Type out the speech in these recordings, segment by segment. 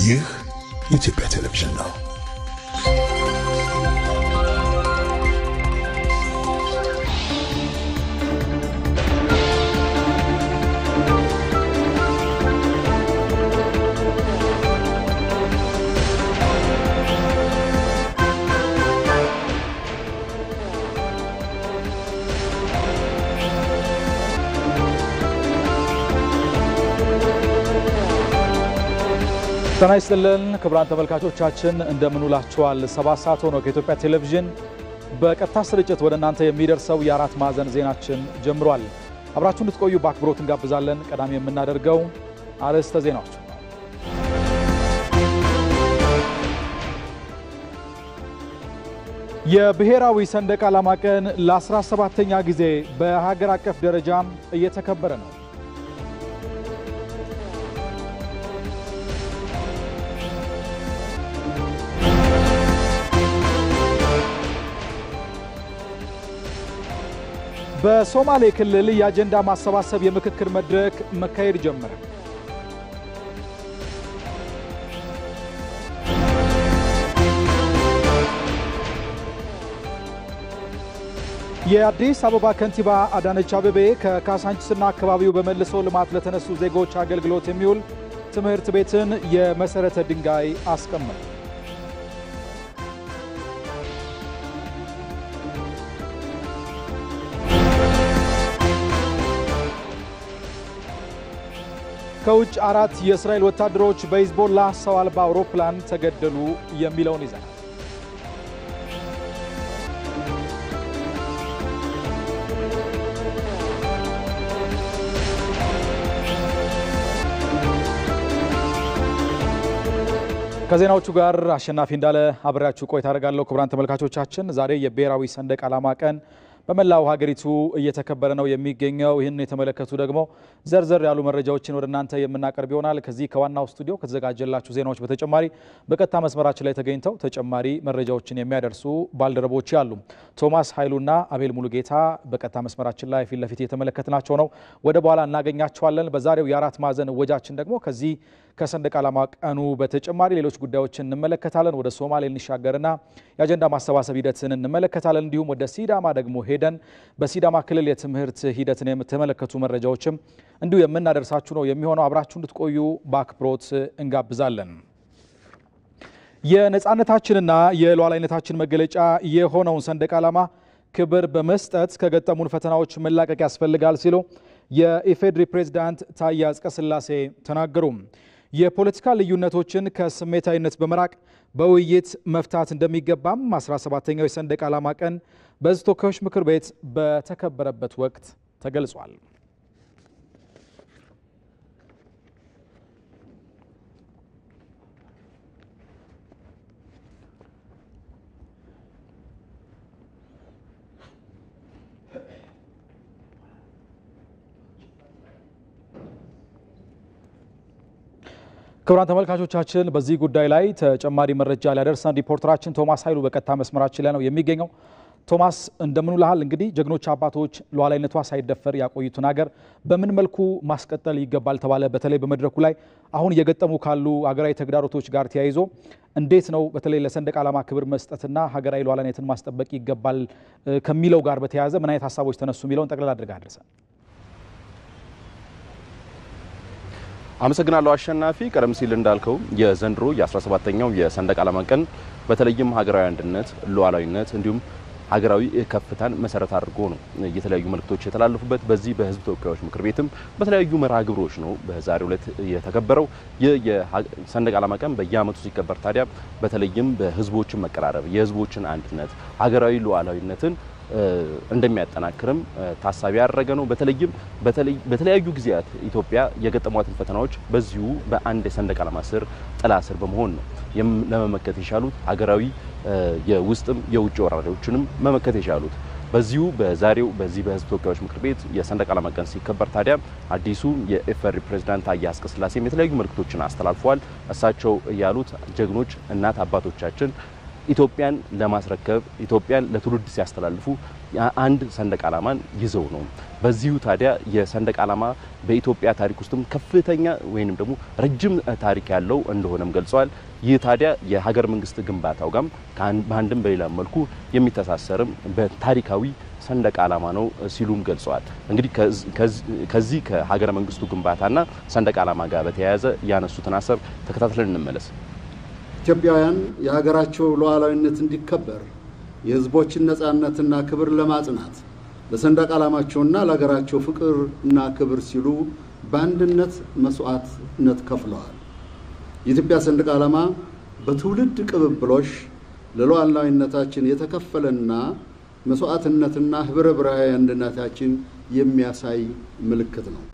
ይህ የኢትዮጵያ ቴሌቪዥን ነው። ጤና ይስጥልን ክቡራን ተመልካቾቻችን እንደምንውላችኋል። ሰባት ሰዓት ሆኖ ከኢትዮጵያ ቴሌቪዥን በቀጥታ ስርጭት ወደ እናንተ የሚደርሰው የአራት ማዕዘን ዜናችን ጀምሯል። አብራችሁ እንድትቆዩ በአክብሮት እንጋብዛለን። ቀዳሚ የምናደርገው አርዕስተ ዜናዎች ነው። የብሔራዊ ሰንደቅ ዓላማ ቀን ለ17ኛ ጊዜ በሀገር አቀፍ ደረጃም እየተከበረ ነው። በሶማሌ ክልል የአጀንዳ ማሰባሰብ የምክክር መድረክ መካሄድ ጀመረ። የአዲስ አበባ ከንቲባ አዳነች አቤቤ ከካሳንችስና አካባቢው በመልሶ ልማት ለተነሱ ዜጎች አገልግሎት የሚውል ትምህርት ቤትን የመሰረተ ድንጋይ አስቀመጡ። ከውጭ አራት የእስራኤል ወታደሮች በሂዝቦላ ሰው አልባ አውሮፕላን ተገደሉ የሚለውን ይዘናል። ከዜናዎቹ ጋር አሸናፊ እንዳለ አብሬያችሁ ቆይታ አደርጋለሁ። ክቡራን ተመልካቾቻችን ዛሬ የብሔራዊ ሰንደቅ ዓላማ ቀን በመላው ሀገሪቱ እየተከበረ ነው የሚገኘው። ይህን የተመለከቱ ደግሞ ዘርዘር ያሉ መረጃዎችን ወደ እናንተ የምናቀርብ ይሆናል። ከዚህ ከዋናው ስቱዲዮ ከተዘጋጀላችሁ ዜናዎች በተጨማሪ በቀጥታ መስመራችን ላይ ተገኝተው ተጨማሪ መረጃዎችን የሚያደርሱ ባልደረቦች አሉ። ቶማስ ኃይሉና አቤል ሙሉጌታ በቀጥታ መስመራችን ላይ ፊት ለፊት የተመለከትናቸው ነው። ወደ በኋላ እናገኛቸዋለን። በዛሬው የአራት ማዕዘን ወጃችን ደግሞ ከዚህ ከሰንደቅ ዓላማ ቀኑ በተጨማሪ ሌሎች ጉዳዮችን እንመለከታለን። ወደ ሶማሌ እንሻገርና የአጀንዳ ማሰባሰብ ሂደትን እንመለከታለን። እንዲሁም ወደ ሲዳማ ደግሞ ሄደን በሲዳማ ክልል የትምህርት ሂደትን የምትመለከቱ መረጃዎችም እንዲሁ የምናደርሳችሁ ነው የሚሆነው። አብራችሁ እንድትቆዩ በአክብሮት እንጋብዛለን። የነፃነታችንና የሉዓላዊነታችን መገለጫ የሆነውን ሰንደቅ ዓላማ ክብር በመስጠት ከገጠሙን ፈተናዎች መላቀቅ ያስፈልጋል ሲሉ የኢፌዴሪ ፕሬዝዳንት ታዬ አጽቀሥላሴ ተናገሩ። የፖለቲካ ልዩነቶችን ከስሜታዊነት በመራቅ በውይይት መፍታት እንደሚገባም 17ኛው የሰንደቅ ዓላማ ቀን በሕዝብ ተወካዮች ምክር ቤት በተከበረበት ወቅት ተገልጿል። ክቡራን ተመልካቾቻችን በዚህ ጉዳይ ላይ ተጨማሪ መረጃ ሊያደርሰን ሪፖርተራችን ቶማስ ኃይሉ በቀጥታ መስመራችን ላይ ነው የሚገኘው። ቶማስ እንደምን ውለሃል? እንግዲህ ጀግኖች አባቶች ሉዓላዊነቷ ሳይደፈር ያቆዩትን ሀገር በምን መልኩ ማስቀጠል ይገባል ተባለ? በተለይ በመድረኩ ላይ አሁን እየገጠሙ ካሉ ሀገራዊ ተግዳሮቶች ጋር ተያይዞ እንዴት ነው በተለይ ለሰንደቅ ዓላማ ክብር መስጠትና ሀገራዊ ሉዓላዊነትን ማስጠበቅ ይገባል ከሚለው ጋር በተያያዘ ምን አይነት ሀሳቦች ተነሱ የሚለውን ጠቅላላ አድርገህ አድርሰን። አመሰግናለሁ አሸናፊ። ቀደም ሲል እንዳልከው የዘንድሮ የ17ኛው የሰንደቅ ዓላማ ቀን በተለይም ሀገራዊ አንድነት፣ ሉዓላዊነት እንዲሁም ሀገራዊ ከፍታን መሰረት አድርጎ ነው የተለያዩ መልእክቶች የተላለፉበት። በዚህ በሕዝብ ተወካዮች ምክር ቤትም በተለያዩ መርሃ ግብሮች ነው በዛሬው ዕለት የተከበረው። ይህ የሰንደቅ ዓላማ ቀን በየዓመቱ ሲከበር ታዲያ በተለይም በሕዝቦችን መቀራረብ፣ የሕዝቦችን አንድነት፣ ሀገራዊ ሉዓላዊነትን እንደሚያጠናክርም ታሳቢ ያደረገ ነው። በተለይም በተለያዩ ጊዜያት ኢትዮጵያ የገጠሟትን ፈተናዎች በዚሁ በአንድ የሰንደቅ ዓላማ ስር ጥላ ስር በመሆን ነው ለመመከት የቻሉት ሀገራዊ የውስጥም የውጭ ወራሪዎችንም መመከት የቻሉት። በዚሁ በዛሬው በዚህ በህዝብ ተወካዮች ምክር ቤት የሰንደቅ ዓላማ ቀን ሲከበር ታዲያ አዲሱ የኢፌዴሪ ፕሬዝዳንት ታዬ አጽቀሥላሴም የተለያዩ መልእክቶችን አስተላልፈዋል። እሳቸው ያሉት ጀግኖች እናት አባቶቻችን ኢትዮጵያን ለማስረከብ ኢትዮጵያን ለትውልድ ሲያስተላልፉ አንድ ሰንደቅ ዓላማን ይዘው ነው። በዚሁ ታዲያ የሰንደቅ ዓላማ በኢትዮጵያ ታሪክ ውስጥም ከፍተኛ ወይንም ደግሞ ረጅም ታሪክ ያለው እንደሆነም ገልጸዋል። ይህ ታዲያ የሀገር መንግስት ግንባታው ጋም በአንድም በሌላ መልኩ የሚተሳሰርም በታሪካዊ ሰንደቅ ዓላማ ነው ሲሉም ገልጸዋል። እንግዲህ ከዚህ ከሀገረ መንግስቱ ግንባታና ሰንደቅ ዓላማ ጋር በተያያዘ ያነሱትን ሀሳብ ተከታትለን እንመለስ። ኢትዮጵያውያን የሀገራቸው ሉዓላዊነት እንዲከበር የሕዝቦችን ነጻነትና ክብር ለማጽናት ለሰንደቅ ዓላማቸውና ለሀገራቸው ፍቅር እና ክብር ሲሉ በአንድነት መስዋዕትነት ከፍለዋል። የኢትዮጵያ ሰንደቅ ዓላማ በትውልድ ቅብብሎሽ ለሉዓላዊነታችን የተከፈለና መስዋዕትነትና ህብረ ብሔራዊ አንድነታችን የሚያሳይ ምልክት ነው።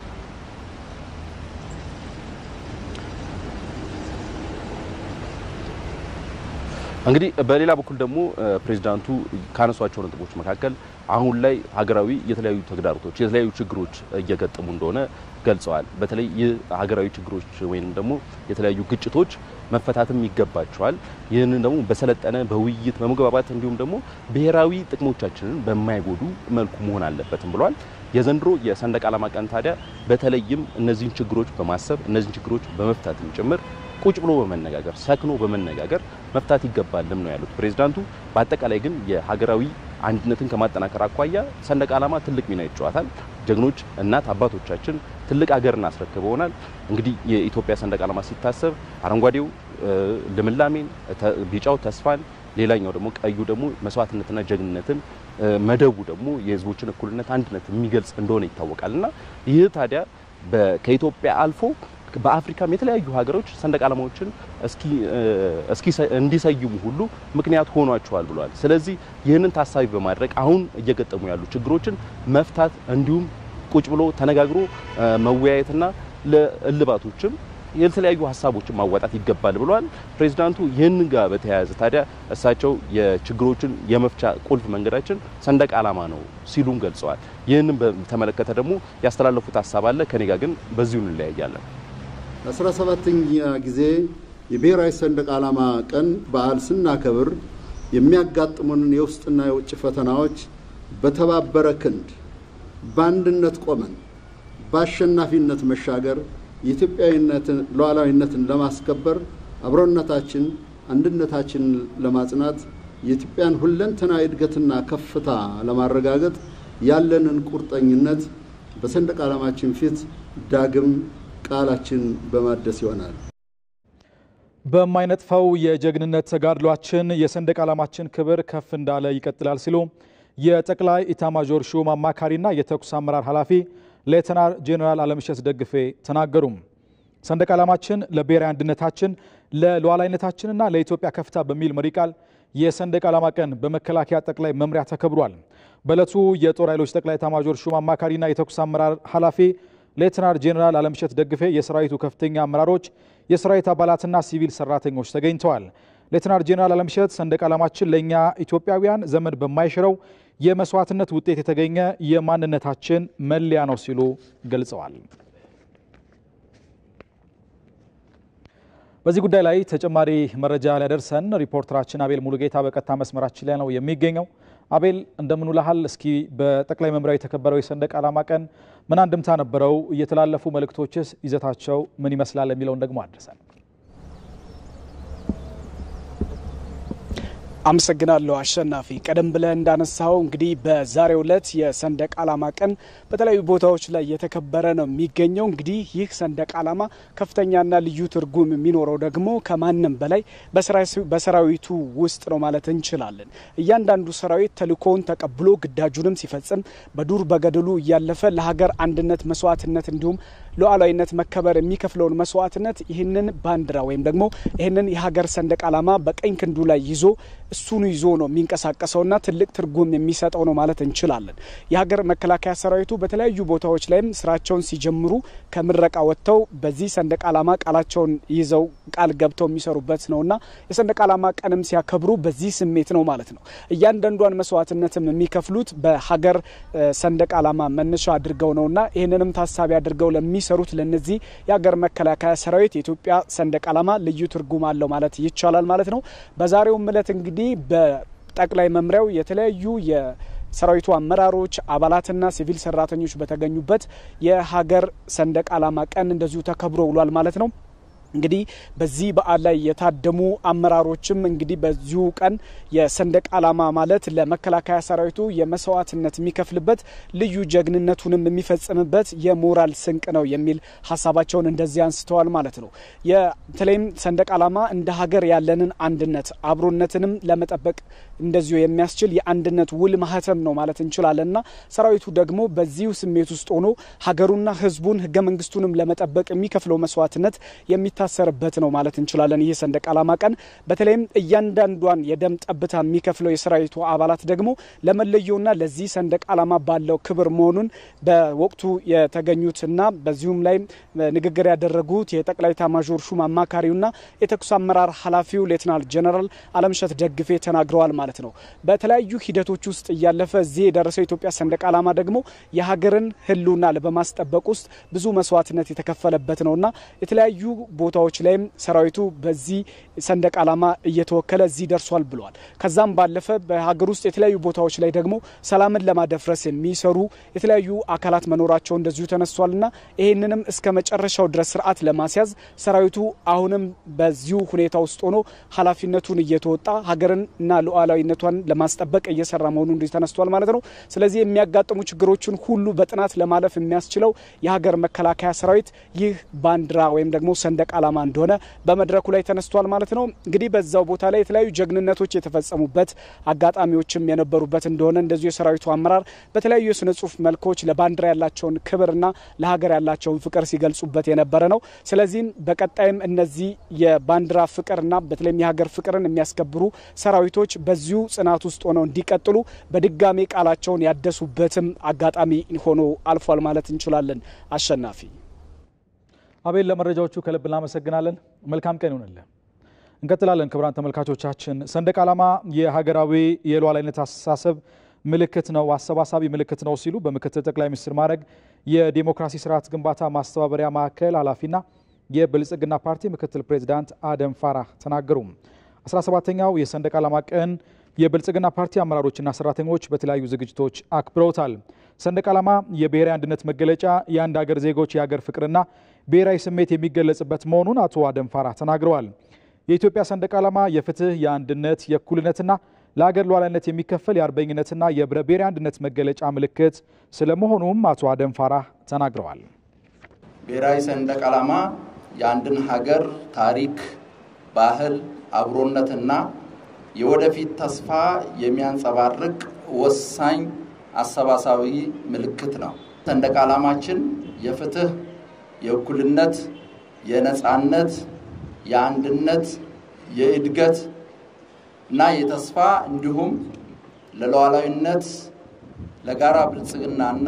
እንግዲህ በሌላ በኩል ደግሞ ፕሬዚዳንቱ ካነሷቸው ነጥቦች መካከል አሁን ላይ ሀገራዊ የተለያዩ ተግዳሮቶች የተለያዩ ችግሮች እየገጠሙ እንደሆነ ገልጸዋል። በተለይ ይህ ሀገራዊ ችግሮች ወይም ደግሞ የተለያዩ ግጭቶች መፈታትም ይገባቸዋል። ይህንን ደግሞ በሰለጠነ በውይይት በመግባባት እንዲሁም ደግሞ ብሔራዊ ጥቅሞቻችንን በማይጎዱ መልኩ መሆን አለበትም ብለዋል። የዘንድሮ የሰንደቅ ዓላማ ቀን ታዲያ በተለይም እነዚህን ችግሮች በማሰብ እነዚህን ችግሮች በመፍታትም ጭምር ቁጭ ብሎ በመነጋገር ሰክኖ በመነጋገር መፍታት ይገባልም ነው ያሉት ፕሬዚዳንቱ። በአጠቃላይ ግን የሀገራዊ አንድነትን ከማጠናከር አኳያ ሰንደቅ ዓላማ ትልቅ ሚና ይጫወታል። ጀግኖች እናት አባቶቻችን ትልቅ ሀገርን አስረክበውናል። እንግዲህ የኢትዮጵያ ሰንደቅ ዓላማ ሲታሰብ አረንጓዴው ልምላሜን፣ ቢጫው ተስፋን፣ ሌላኛው ደግሞ ቀዩ ደግሞ መስዋዕትነትና ጀግንነትን መደቡ ደግሞ የሕዝቦችን እኩልነት አንድነት የሚገልጽ እንደሆነ ይታወቃል እና ይህ ታዲያ ከኢትዮጵያ አልፎ በአፍሪካም የተለያዩ ሀገሮች ሰንደቅ ዓላማዎችን እስኪ እንዲሰይሙ ሁሉ ምክንያት ሆኗቸዋል ብለዋል። ስለዚህ ይህንን ታሳቢ በማድረግ አሁን እየገጠሙ ያሉ ችግሮችን መፍታት እንዲሁም ቁጭ ብሎ ተነጋግሮ መወያየትና ለእልባቶችም የተለያዩ ሀሳቦችን ማዋጣት ይገባል ብለዋል ፕሬዚዳንቱ። ይህን ጋር በተያያዘ ታዲያ እሳቸው የችግሮችን የመፍቻ ቁልፍ መንገዳችን ሰንደቅ ዓላማ ነው ሲሉም ገልጸዋል። ይህንን በተመለከተ ደግሞ ያስተላለፉት ሀሳብ አለ። ከኔ ጋር ግን በዚሁ እንለያያለን። ለአስራ ሰባተኛ ጊዜ የብሔራዊ ሰንደቅ ዓላማ ቀን በዓል ስናከብር የሚያጋጥሙንን የውስጥና የውጭ ፈተናዎች በተባበረ ክንድ በአንድነት ቆመን በአሸናፊነት መሻገር የኢትዮጵያዊነትን ሉዓላዊነትን ለማስከበር አብሮነታችን፣ አንድነታችንን ለማጽናት የኢትዮጵያን ሁለንተናዊ እድገትና ከፍታ ለማረጋገጥ ያለንን ቁርጠኝነት በሰንደቅ ዓላማችን ፊት ዳግም ቃላችን በማደስ ይሆናል። በማይነጥፈው የጀግንነት ተጋድሏችን የሰንደቅ ዓላማችን ክብር ከፍ እንዳለ ይቀጥላል ሲሉ የጠቅላይ ኢታማዦር ሹም አማካሪና የተኩስ አመራር ኃላፊ ሌተናል ጄኔራል አለምሸት ደግፌ ተናገሩም። ሰንደቅ ዓላማችን ለብሔራዊ አንድነታችን ለሉዓላዊነታችንና ለኢትዮጵያ ከፍታ በሚል መሪ ቃል የሰንደቅ ዓላማ ቀን በመከላከያ ጠቅላይ መምሪያ ተከብሯል። በዕለቱ የጦር ኃይሎች ጠቅላይ ኢታማዦር ሹም አማካሪና የተኩስ አመራር ኃላፊ ሌተናል ጄኔራል አለምሸት ደግፌ፣ የሰራዊቱ ከፍተኛ አመራሮች፣ የሰራዊት አባላትና ሲቪል ሰራተኞች ተገኝተዋል። ሌተናል ጄኔራል አለምሸት ሰንደቅ ዓላማችን ለእኛ ኢትዮጵያውያን ዘመን በማይሽረው የመስዋዕትነት ውጤት የተገኘ የማንነታችን መለያ ነው ሲሉ ገልጸዋል። በዚህ ጉዳይ ላይ ተጨማሪ መረጃ ሊያደርሰን ሪፖርተራችን አቤል ሙሉጌታ በቀጥታ መስመራችን ላይ ነው የሚገኘው። አቤል እንደምን ውለሃል? እስኪ በጠቅላይ መምሪያው የተከበረው የሰንደቅ ዓላማ ቀን ምን አንድምታ ነበረው? እየተላለፉ መልእክቶችስ ይዘታቸው ምን ይመስላል? የሚለውን ደግሞ አድርሰን አመሰግናለሁ አሸናፊ። ቀደም ብለህ እንዳነሳው እንግዲህ በዛሬው ዕለት የሰንደቅ ዓላማ ቀን በተለያዩ ቦታዎች ላይ የተከበረ ነው የሚገኘው። እንግዲህ ይህ ሰንደቅ ዓላማ ከፍተኛና ልዩ ትርጉም የሚኖረው ደግሞ ከማንም በላይ በሰራዊቱ ውስጥ ነው ማለት እንችላለን። እያንዳንዱ ሰራዊት ተልእኮውን ተቀብሎ ግዳጁንም ሲፈጽም በዱር በገደሉ እያለፈ ለሀገር አንድነት መስዋዕትነት እንዲሁም ሉዓላዊነት መከበር የሚከፍለውን መስዋዕትነት ይህንን ባንዲራ ወይም ደግሞ ይህንን የሀገር ሰንደቅ ዓላማ በቀኝ ክንዱ ላይ ይዞ እሱኑ ይዞ ነው የሚንቀሳቀሰውና ትልቅ ትርጉም የሚሰጠው ነው ማለት እንችላለን። የሀገር መከላከያ ሰራዊቱ በተለያዩ ቦታዎች ላይም ስራቸውን ሲጀምሩ ከምረቃ ወጥተው በዚህ ሰንደቅ ዓላማ ቃላቸውን ይዘው ቃል ገብተው የሚሰሩበት ነውና የሰንደቅ ዓላማ ቀንም ሲያከብሩ በዚህ ስሜት ነው ማለት ነው። እያንዳንዷን መስዋዕትነትም የሚከፍሉት በሀገር ሰንደቅ ዓላማ መነሻ አድርገው ነውና ይህንንም ታሳቢ አድርገው ለሚሰሩ ለሚሰሩት ለነዚህ የሀገር መከላከያ ሰራዊት የኢትዮጵያ ሰንደቅ ዓላማ ልዩ ትርጉም አለው ማለት ይቻላል ማለት ነው። በዛሬውም እለት እንግዲህ በጠቅላይ መምሪያው የተለያዩ ሰራዊቱ አመራሮች አባላትና ሲቪል ሰራተኞች በተገኙበት የሀገር ሰንደቅ ዓላማ ቀን እንደዚሁ ተከብሮ ውሏል ማለት ነው። እንግዲህ በዚህ በዓል ላይ የታደሙ አመራሮችም እንግዲህ በዚሁ ቀን የሰንደቅ ዓላማ ማለት ለመከላከያ ሰራዊቱ የመስዋዕትነት የሚከፍልበት ልዩ ጀግንነቱንም የሚፈጽምበት የሞራል ስንቅ ነው የሚል ሀሳባቸውን እንደዚህ አንስተዋል ማለት ነው። በተለይም ሰንደቅ ዓላማ እንደ ሀገር ያለንን አንድነት አብሮነትንም ለመጠበቅ እንደዚሁ የሚያስችል የአንድነት ውል ማህተም ነው ማለት እንችላለንና ሰራዊቱ ደግሞ በዚሁ ስሜት ውስጥ ሆኖ ሀገሩና ሕዝቡን ህገ መንግስቱንም ለመጠበቅ የሚከፍለው መስዋዕትነት የሚታሰርበት ነው ማለት እንችላለን። ይህ ሰንደቅ ዓላማ ቀን በተለይም እያንዳንዷን የደም ጠብታ የሚከፍለው የሰራዊቱ አባላት ደግሞ ለመለየውና ለዚህ ሰንደቅ ዓላማ ባለው ክብር መሆኑን በወቅቱ የተገኙትና በዚሁም ላይ ንግግር ያደረጉት የጠቅላይ ኤታማዦር ሹም አማካሪውና የተኩስ አመራር ኃላፊው ሌትናል ጀነራል አለምሸት ደግፌ ተናግረዋል ማለት ነው። በተለያዩ ሂደቶች ውስጥ እያለፈ እዚህ የደረሰው የኢትዮጵያ ሰንደቅ ዓላማ ደግሞ የሀገርን ህልውና በማስጠበቅ ውስጥ ብዙ መስዋዕትነት የተከፈለበት ነውና የተለያዩ ቦታዎች ላይም ሰራዊቱ በዚህ ሰንደቅ ዓላማ እየተወከለ እዚህ ደርሷል ብለዋል። ከዛም ባለፈ በሀገር ውስጥ የተለያዩ ቦታዎች ላይ ደግሞ ሰላምን ለማደፍረስ የሚሰሩ የተለያዩ አካላት መኖራቸው እንደዚሁ ተነስቷልና ይህንንም እስከ መጨረሻው ድረስ ስርዓት ለማስያዝ ሰራዊቱ አሁንም በዚሁ ሁኔታ ውስጥ ሆኖ ኃላፊነቱን እየተወጣ ሀገርንና ሉዓላዊነቷን ለማስጠበቅ እየሰራ መሆኑ እንዲህ ተነስቷል ማለት ነው። ስለዚህ የሚያጋጥሙ ችግሮችን ሁሉ በጥናት ለማለፍ የሚያስችለው የሀገር መከላከያ ሰራዊት ይህ ባንዲራ ወይም ደግሞ ሰንደቅ ዓላማ እንደሆነ በመድረኩ ላይ ተነስቷል ማለት ነው። እንግዲህ በዛው ቦታ ላይ የተለያዩ ጀግንነቶች የተፈጸሙበት አጋጣሚዎችም የነበሩበት እንደሆነ እንደዚሁ የሰራዊቱ አመራር በተለያዩ የስነ ጽሁፍ መልኮች ለባንዲራ ያላቸውን ክብርና ለሀገር ያላቸውን ፍቅር ሲገልጹበት የነበረ ነው። ስለዚህም በቀጣይም እነዚህ የባንዲራ ፍቅርና በተለይም የሀገር ፍቅርን የሚያስከብሩ ሰራዊቶች በዚሁ ጽናት ውስጥ ሆነው እንዲቀጥሉ በድጋሜ ቃላቸውን ያደሱበትም አጋጣሚ ሆኖ አልፏል ማለት እንችላለን። አሸናፊ አቤል ለመረጃዎቹ ከልብ እናመሰግናለን። መልካም ቀን ይሆንልን። እንቀጥላለን። ክቡራን ተመልካቾቻችን ሰንደቅ ዓላማ የሀገራዊ የሉዓላዊነት አስተሳሰብ ምልክት ነው፣ አሰባሳቢ ምልክት ነው ሲሉ በምክትል ጠቅላይ ሚኒስትር ማዕረግ የዲሞክራሲ ስርዓት ግንባታ ማስተባበሪያ ማዕከል ኃላፊና የብልጽግና ፓርቲ ምክትል ፕሬዚዳንት አደም ፋራህ ተናገሩ። 17ኛው የሰንደቅ ዓላማ ቀን የብልጽግና ፓርቲ አመራሮችና ሰራተኞች በተለያዩ ዝግጅቶች አክብረውታል። ሰንደቅ ዓላማ የብሔራዊ አንድነት መገለጫ፣ የአንድ ሀገር ዜጎች የሀገር ፍቅርና ብሔራዊ ስሜት የሚገለጽበት መሆኑን አቶ አደም ፋራህ ተናግረዋል። የኢትዮጵያ ሰንደቅ ዓላማ የፍትህ፣ የአንድነት፣ የእኩልነትና ለሀገር ሉዓላዊነት የሚከፈል የአርበኝነትና የህብረ ብሔራዊ አንድነት መገለጫ ምልክት ስለመሆኑም አቶ አደም ፋራህ ተናግረዋል። ብሔራዊ ሰንደቅ ዓላማ የአንድን ሀገር ታሪክ፣ ባህል፣ አብሮነትና የወደፊት ተስፋ የሚያንጸባርቅ ወሳኝ አሰባሳቢ ምልክት ነው። ሰንደቅ ዓላማችን የፍትህ፣ የእኩልነት፣ የነፃነት፣ የአንድነት፣ የእድገት እና የተስፋ እንዲሁም ለሉዓላዊነት ለጋራ ብልጽግናና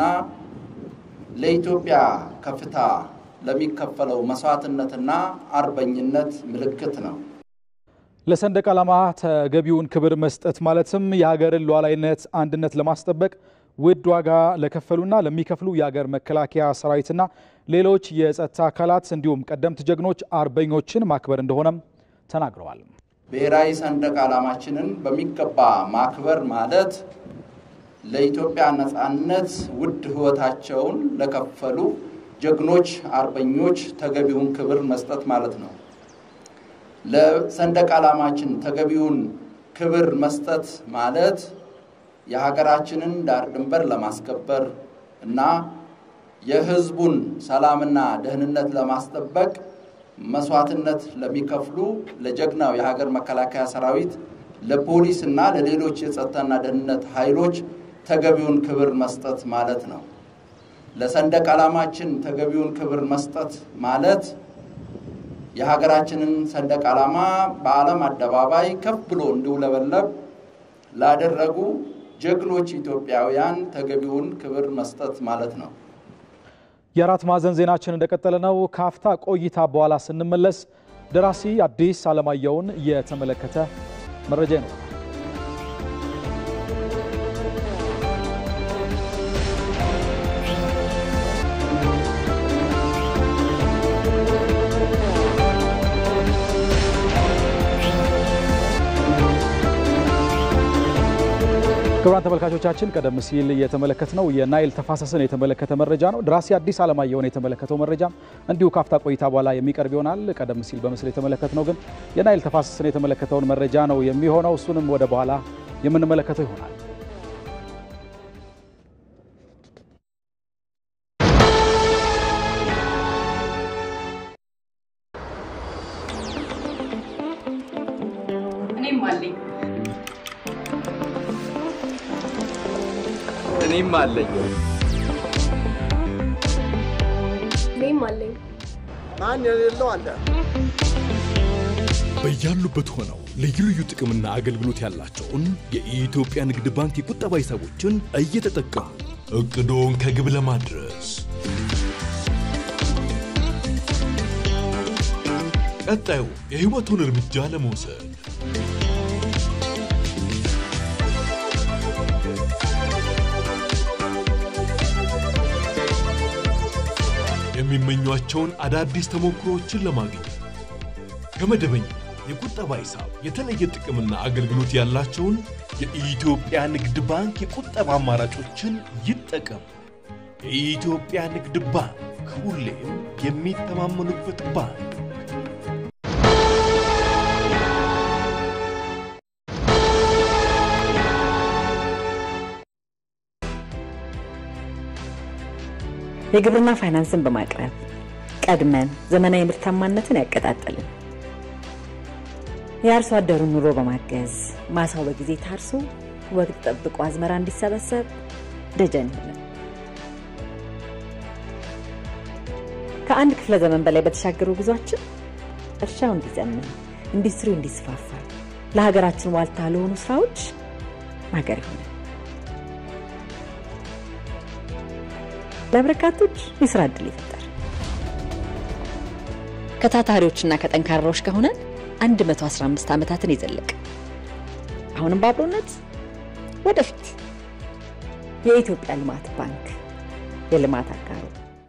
ለኢትዮጵያ ከፍታ ለሚከፈለው መስዋዕትነትና አርበኝነት ምልክት ነው። ለሰንደቅ ዓላማ ተገቢውን ክብር መስጠት ማለትም የሀገርን ሉዓላዊነት አንድነት ለማስጠበቅ ውድ ዋጋ ለከፈሉና ለሚከፍሉ የሀገር መከላከያ ሰራዊትና ሌሎች የጸጥታ አካላት እንዲሁም ቀደምት ጀግኖች አርበኞችን ማክበር እንደሆነም ተናግረዋል። ብሔራዊ ሰንደቅ ዓላማችንን በሚገባ ማክበር ማለት ለኢትዮጵያ ነፃነት ውድ ሕይወታቸውን ለከፈሉ ጀግኖች አርበኞች ተገቢውን ክብር መስጠት ማለት ነው። ለሰንደቅ ዓላማችን ተገቢውን ክብር መስጠት ማለት የሀገራችንን ዳር ድንበር ለማስከበር እና የሕዝቡን ሰላምና ደህንነት ለማስጠበቅ መስዋዕትነት ለሚከፍሉ ለጀግናው የሀገር መከላከያ ሰራዊት፣ ለፖሊስ እና ለሌሎች የጸጥታና ደህንነት ኃይሎች ተገቢውን ክብር መስጠት ማለት ነው። ለሰንደቅ ዓላማችን ተገቢውን ክብር መስጠት ማለት የሀገራችንን ሰንደቅ ዓላማ በዓለም አደባባይ ከፍ ብሎ እንዲውለበለብ ላደረጉ ጀግኖች ኢትዮጵያውያን ተገቢውን ክብር መስጠት ማለት ነው። የአራት ማዕዘን ዜናችን እንደቀጠለ ነው። ካፍታ ቆይታ በኋላ ስንመለስ ደራሲ አዲስ አለማየሁን የተመለከተ መረጃ ነው። ክቡራን ተመልካቾቻችን ቀደም ሲል የተመለከትነው የናይል ተፋሰስን የተመለከተ መረጃ ነው። ደራሲ አዲስ አለማየሁን የተመለከተው መረጃም እንዲሁ ካፍታ ቆይታ በኋላ የሚቀርብ ይሆናል። ቀደም ሲል በምስል የተመለከትነው ግን የናይል ተፋሰስን የተመለከተውን መረጃ ነው የሚሆነው። እሱንም ወደ በኋላ የምንመለከተው ይሆናል። እኔም አለኝ እኔም አለኝ እኔም አለኝ ማን የሌለው አለ? በያሉበት ሆነው ልዩ ልዩ ጥቅምና አገልግሎት ያላቸውን የኢትዮጵያ ንግድ ባንክ የቁጠባ ሂሳቦችን እየተጠቀሙ እቅዶን ከግብ ለማድረስ ቀጣዩ የሕይወቱን እርምጃ ለመውሰድ የሚመኟቸውን አዳዲስ ተሞክሮዎችን ለማግኘት ከመደበኛ የቁጠባ ሂሳብ የተለየ ጥቅምና አገልግሎት ያላቸውን የኢትዮጵያ ንግድ ባንክ የቁጠባ አማራጮችን ይጠቀሙ። የኢትዮጵያ ንግድ ባንክ ሁሌም የሚተማመኑበት ባንክ። የግብርና ፋይናንስን በማቅረብ ቀድመን ዘመናዊ ምርታማነትን ያቀጣጠልን የአርሶ አደሩን ኑሮ በማገዝ ማሳው በጊዜ ታርሶ ወቅት ጠብቆ አዝመራ እንዲሰበሰብ ደጀን ይሆናል። ከአንድ ክፍለ ዘመን በላይ በተሻገሩ ጉዟችን እርሻው እንዲዘምን፣ ኢንዱስትሪው እንዲስፋፋ፣ ለሀገራችን ዋልታ ለሆኑ ስራዎች ማገር ይሆናል። ለበርካቶች የስራ ዕድል ይፈጠር። ከታታሪዎችና ከጠንካራዎች ከሆነን 115 ዓመታትን የዘለቀ አሁንም በአብሮነት ወደፊት የኢትዮጵያ ልማት ባንክ የልማት አጋሩ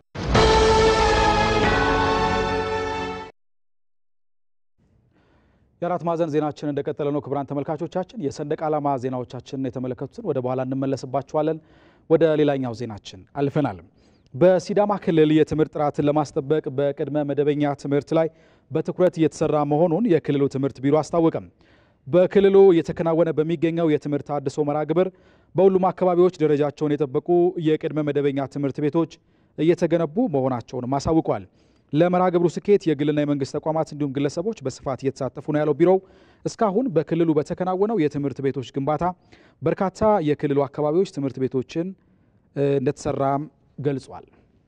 የአራት ማዕዘን ዜናችን እንደቀጠለ ነው። ክቡራን ተመልካቾቻችን የሰንደቅ ዓላማ ዜናዎቻችንን የተመለከቱትን ወደ በኋላ እንመለስባቸዋለን። ወደ ሌላኛው ዜናችን አልፈናል። በሲዳማ ክልል የትምህርት ጥራትን ለማስጠበቅ በቅድመ መደበኛ ትምህርት ላይ በትኩረት እየተሰራ መሆኑን የክልሉ ትምህርት ቢሮ አስታወቀም። በክልሉ እየተከናወነ በሚገኘው የትምህርት አድሶ መርሃ ግብር በሁሉም አካባቢዎች ደረጃቸውን የጠበቁ የቅድመ መደበኛ ትምህርት ቤቶች እየተገነቡ መሆናቸውንም አሳውቋል። ለመርሃ ግብሩ ስኬት የግልና የመንግስት ተቋማት እንዲሁም ግለሰቦች በስፋት እየተሳተፉ ነው ያለው ቢሮው እስካሁን በክልሉ በተከናወነው የትምህርት ቤቶች ግንባታ በርካታ የክልሉ አካባቢዎች ትምህርት ቤቶችን እንደተሰራም ገልጿል።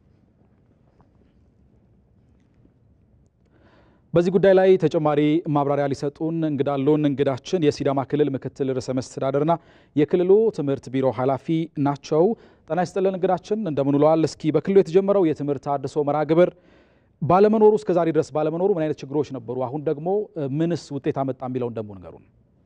በዚህ ጉዳይ ላይ ተጨማሪ ማብራሪያ ሊሰጡን እንግዳሉን እንግዳችን የሲዳማ ክልል ምክትል ርዕሰ መስተዳደርና የክልሉ ትምህርት ቢሮ ኃላፊ ናቸው። ጤና ይስጥልን እንግዳችን እንደምን ውለዋል? እስኪ በክልሉ የተጀመረው የትምህርት አድሶ መርሃ ግብር ባለመኖሩ እስከ ዛሬ ድረስ ባለመኖሩ ምን አይነት ችግሮች ነበሩ? አሁን ደግሞ ምንስ ውጤት አመጣ የሚለውን ደግሞ ንገሩን።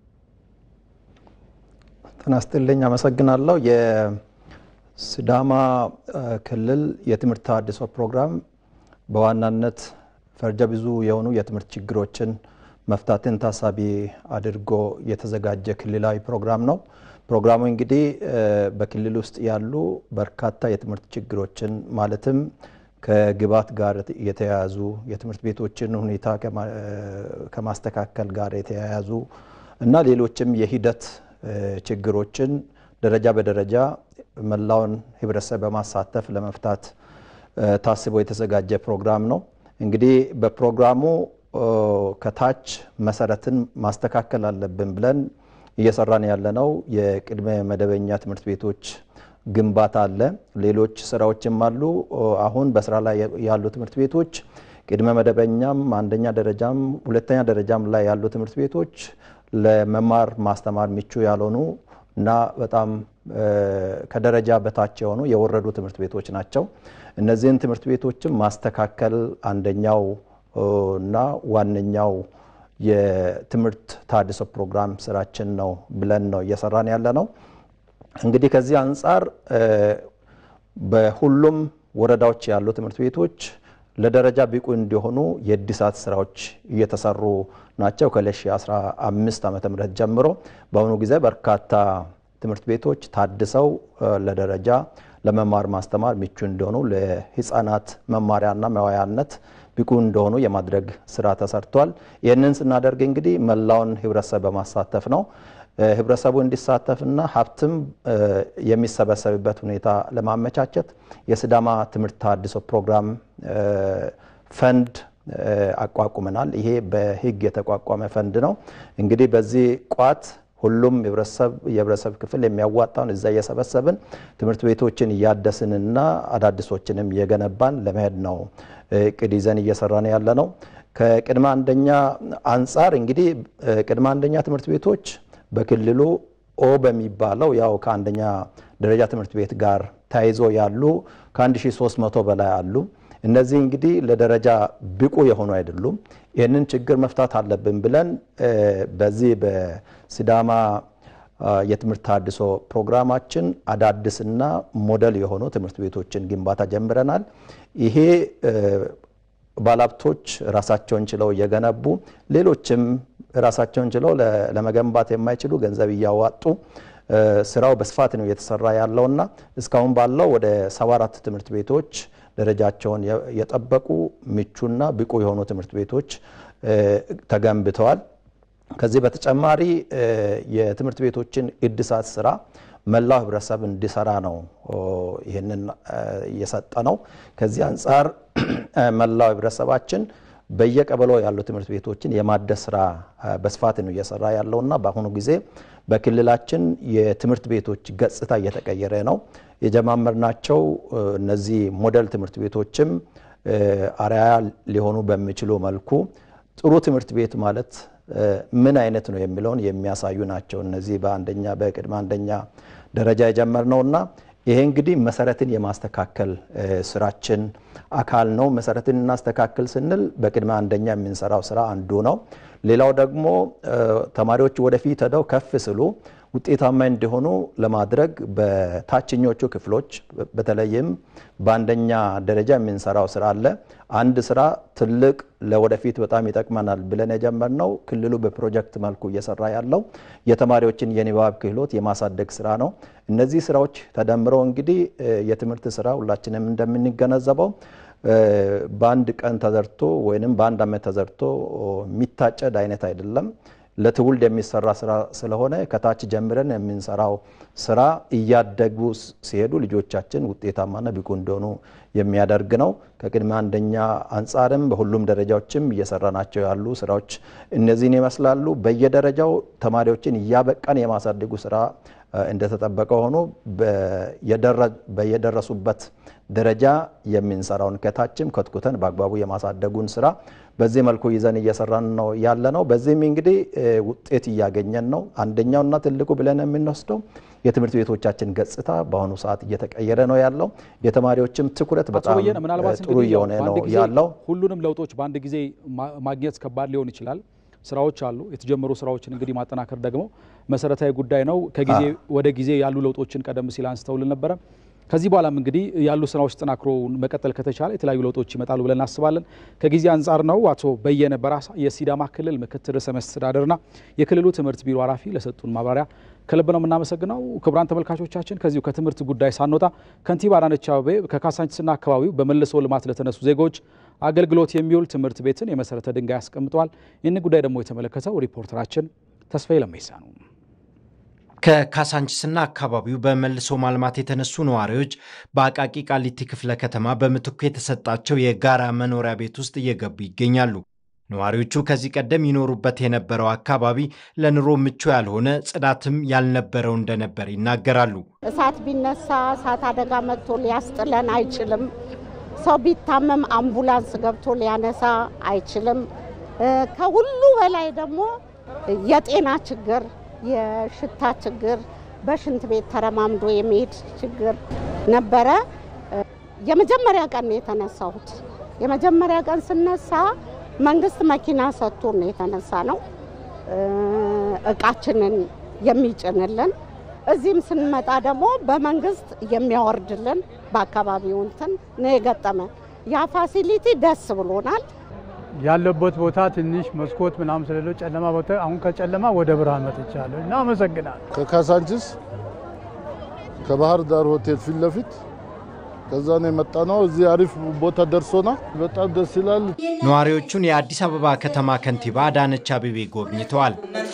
ጤና ይስጥልኝ። አመሰግናለሁ። የሲዳማ ክልል የትምህርት ተሃድሶ ፕሮግራም በዋናነት ፈርጀ ብዙ የሆኑ የትምህርት ችግሮችን መፍታትን ታሳቢ አድርጎ የተዘጋጀ ክልላዊ ፕሮግራም ነው። ፕሮግራሙ እንግዲህ በክልል ውስጥ ያሉ በርካታ የትምህርት ችግሮችን ማለትም ከግብዓት ጋር የተያያዙ የትምህርት ቤቶችን ሁኔታ ከማስተካከል ጋር የተያያዙ እና ሌሎችም የሂደት ችግሮችን ደረጃ በደረጃ መላውን ሕብረተሰብ በማሳተፍ ለመፍታት ታስቦ የተዘጋጀ ፕሮግራም ነው። እንግዲህ በፕሮግራሙ ከታች መሰረትን ማስተካከል አለብን ብለን እየሰራን ያለነው የቅድመ መደበኛ ትምህርት ቤቶች ግንባታ አለ። ሌሎች ስራዎችም አሉ። አሁን በስራ ላይ ያሉ ትምህርት ቤቶች ቅድመ መደበኛም አንደኛ ደረጃም ሁለተኛ ደረጃም ላይ ያሉ ትምህርት ቤቶች ለመማር ማስተማር ምቹ ያልሆኑ እና በጣም ከደረጃ በታች የሆኑ የወረዱ ትምህርት ቤቶች ናቸው። እነዚህን ትምህርት ቤቶችም ማስተካከል አንደኛው እና ዋነኛው የትምህርት ተሃድሶ ፕሮግራም ስራችን ነው ብለን ነው እየሰራን ያለ ነው። እንግዲህ ከዚህ አንጻር በሁሉም ወረዳዎች ያሉ ትምህርት ቤቶች ለደረጃ ብቁ እንዲሆኑ የእድሳት ስራዎች እየተሰሩ ናቸው። ከ2015 ዓ ም ጀምሮ በአሁኑ ጊዜ በርካታ ትምህርት ቤቶች ታድሰው ለደረጃ ለመማር ማስተማር ምቹ እንደሆኑ ለህፃናት መማሪያና መዋያነት ብቁ እንደሆኑ የማድረግ ስራ ተሰርቷል። ይህንን ስናደርግ እንግዲህ መላውን ህብረተሰብ በማሳተፍ ነው። ህብረተሰቡ እንዲሳተፍና ሀብትም የሚሰበሰብበት ሁኔታ ለማመቻቸት የሲዳማ ትምህርት ተሃድሶ ፕሮግራም ፈንድ አቋቁመናል። ይሄ በህግ የተቋቋመ ፈንድ ነው። እንግዲህ በዚህ ቋት ሁሉም የህብረተሰብ ክፍል የሚያዋጣውን እዛ እየሰበሰብን ትምህርት ቤቶችን እያደስንና አዳዲሶችንም እየገነባን ለመሄድ ነው እቅድ ይዘን እየሰራን ያለ ነው። ከቅድመ አንደኛ አንጻር እንግዲህ ቅድመ አንደኛ ትምህርት ቤቶች በክልሉ ኦ በሚባለው ያው ከአንደኛ ደረጃ ትምህርት ቤት ጋር ተያይዞ ያሉ ከ1300 በላይ አሉ። እነዚህ እንግዲህ ለደረጃ ብቁ የሆኑ አይደሉም። ይህንን ችግር መፍታት አለብን ብለን በዚህ በሲዳማ የትምህርት ተሃድሶ ፕሮግራማችን አዳዲስና ሞዴል የሆኑ ትምህርት ቤቶችን ግንባታ ጀምረናል። ይሄ ባለሀብቶች ራሳቸውን ችለው እየገነቡ ሌሎችም ራሳቸውን ችለው ለመገንባት የማይችሉ ገንዘብ እያዋጡ ስራው በስፋት ነው እየተሰራ ያለውና እስካሁን ባለው ወደ 74 ትምህርት ቤቶች ደረጃቸውን የጠበቁ ምቹና ብቁ የሆኑ ትምህርት ቤቶች ተገንብተዋል። ከዚህ በተጨማሪ የትምህርት ቤቶችን እድሳት ስራ መላው ህብረተሰብ እንዲሰራ ነው ይህንን እየሰጠ ነው። ከዚህ አንጻር መላው ህብረተሰባችን በየቀበሌው ያሉ ትምህርት ቤቶችን የማደስ ስራ በስፋት ነው እየሰራ ያለውና በአሁኑ ጊዜ በክልላችን የትምህርት ቤቶች ገጽታ እየተቀየረ ነው። የጀማመርናቸው እነዚህ ሞዴል ትምህርት ቤቶችም አርአያ ሊሆኑ በሚችሉ መልኩ ጥሩ ትምህርት ቤት ማለት ምን አይነት ነው የሚለውን የሚያሳዩ ናቸው። እነዚህ በአንደኛ በቅድመ አንደኛ ደረጃ የጀመርነውና ይሄ እንግዲህ መሰረትን የማስተካከል ስራችን አካል ነው። መሰረትን እናስተካክል ስንል በቅድመ አንደኛ የምንሰራው ስራ አንዱ ነው። ሌላው ደግሞ ተማሪዎች ወደፊት ሄደው ከፍ ስሉ ውጤታማ እንዲሆኑ ለማድረግ በታችኞቹ ክፍሎች በተለይም በአንደኛ ደረጃ የምንሰራው ስራ አለ። አንድ ስራ ትልቅ ለወደፊት በጣም ይጠቅመናል ብለን የጀመርነው ክልሉ በፕሮጀክት መልኩ እየሰራ ያለው የተማሪዎችን የንባብ ክህሎት የማሳደግ ስራ ነው። እነዚህ ስራዎች ተደምረው እንግዲህ የትምህርት ስራ ሁላችንም እንደምንገነዘበው በአንድ ቀን ተዘርቶ ወይም በአንድ ዓመት ተዘርቶ የሚታጨድ አይነት አይደለም። ለትውልድ የሚሰራ ስራ ስለሆነ ከታች ጀምረን የምንሰራው ስራ እያደጉ ሲሄዱ ልጆቻችን ውጤታማና ብቁ እንደሆኑ የሚያደርግ ነው። ከቅድመ አንደኛ አንጻርም በሁሉም ደረጃዎችም እየሰራናቸው ያሉ ስራዎች እነዚህን ይመስላሉ። በየደረጃው ተማሪዎችን እያበቃን የማሳደጉ ስራ እንደተጠበቀ ሆኖ በየደረሱበት ደረጃ የምንሰራውን ከታችም ከትኩተን በአግባቡ የማሳደጉን ስራ በዚህ መልኩ ይዘን እየሰራን ነው ያለ ነው። በዚህም እንግዲህ ውጤት እያገኘን ነው። አንደኛውና ትልቁ ብለን የምንወስደው የትምህርት ቤቶቻችን ገጽታ በአሁኑ ሰዓት እየተቀየረ ነው ያለው። የተማሪዎችም ትኩረት በጣም ጥሩ እየሆነ ነው ያለው። ሁሉንም ለውጦች በአንድ ጊዜ ማግኘት ከባድ ሊሆን ይችላል። ስራዎች አሉ። የተጀመሩ ስራዎችን እንግዲህ ማጠናከር ደግሞ መሰረታዊ ጉዳይ ነው። ከጊዜ ወደ ጊዜ ያሉ ለውጦችን ቀደም ሲል አንስተውልን ነበረ። ከዚህ በኋላም እንግዲህ ያሉ ስራዎች ተጠናክሮ መቀጠል ከተቻለ የተለያዩ ለውጦች ይመጣሉ ብለን እናስባለን። ከጊዜ አንጻር ነው አቶ በየነ በራሳ የሲዳማ ክልል ምክትል ርዕሰ መስተዳድርና የክልሉ ትምህርት ቢሮ ኃላፊ ለሰጡን ማብራሪያ ከልብ ነው የምናመሰግነው። ክቡራን ተመልካቾቻችን ከዚሁ ከትምህርት ጉዳይ ሳንወጣ ከንቲባ አዳነች አቤቤ ከካሳንችስና አካባቢው በመልሶ ልማት ለተነሱ ዜጎች አገልግሎት የሚውል ትምህርት ቤትን የመሰረተ ድንጋይ አስቀምጠዋል። ይህን ጉዳይ ደግሞ የተመለከተው ሪፖርተራችን ተስፋዬ ለሜሳ ነው። ከካሳንችስና አካባቢው በመልሶ ማልማት የተነሱ ነዋሪዎች በአቃቂ ቃሊቲ ክፍለ ከተማ በምትኩ የተሰጣቸው የጋራ መኖሪያ ቤት ውስጥ እየገቡ ይገኛሉ። ነዋሪዎቹ ከዚህ ቀደም ይኖሩበት የነበረው አካባቢ ለኑሮ ምቹ ያልሆነ ጽዳትም ያልነበረው እንደነበር ይናገራሉ። እሳት ቢነሳ እሳት አደጋ መጥቶ ሊያስጥለን አይችልም። ሰው ቢታመም አምቡላንስ ገብቶ ሊያነሳ አይችልም። ከሁሉ በላይ ደግሞ የጤና ችግር የሽታ ችግር፣ በሽንት ቤት ተረማምዶ የመሄድ ችግር ነበረ። የመጀመሪያ ቀን ነው የተነሳሁት። የመጀመሪያ ቀን ስነሳ መንግስት መኪና ሰጥቶ ነው የተነሳ ነው እቃችንን የሚጭንልን። እዚህም ስንመጣ ደግሞ በመንግስት የሚያወርድልን በአካባቢው እንትን ነው የገጠመ። ያ ፋሲሊቲ ደስ ብሎናል። ያለበት ቦታ ትንሽ መስኮት ምናምን ስለሌለው ጨለማ ቦታ፣ አሁን ከጨለማ ወደ ብርሃን መጥቻለሁ እና አመሰግናለሁ። ከካሳንችስ ከባህር ዳር ሆቴል ፊት ለፊት ከዛ ነው የመጣ ነው። እዚህ አሪፍ ቦታ ደርሶና በጣም ደስ ይላል። ነዋሪዎቹን የአዲስ አበባ ከተማ ከንቲባ አዳነች አቤቤ ጎብኝተዋል።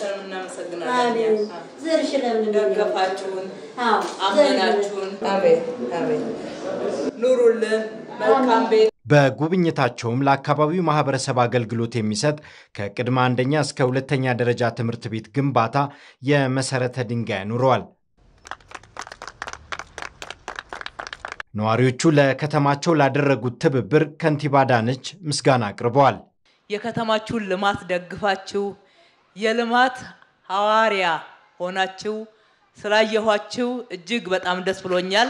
ዘርሽ ለምን ደገፋችሁን፣ አመናችሁን። አቤት አቤት፣ ኑሩልን፣ መልካም ቤት በጉብኝታቸውም ለአካባቢው ማህበረሰብ አገልግሎት የሚሰጥ ከቅድመ አንደኛ እስከ ሁለተኛ ደረጃ ትምህርት ቤት ግንባታ የመሰረተ ድንጋይ አኑረዋል። ነዋሪዎቹ ለከተማቸው ላደረጉት ትብብር ከንቲባ አዳነች ምስጋና አቅርበዋል። የከተማችሁን ልማት ደግፋችሁ የልማት ሐዋርያ ሆናችሁ ስላየኋችሁ እጅግ በጣም ደስ ብሎኛል።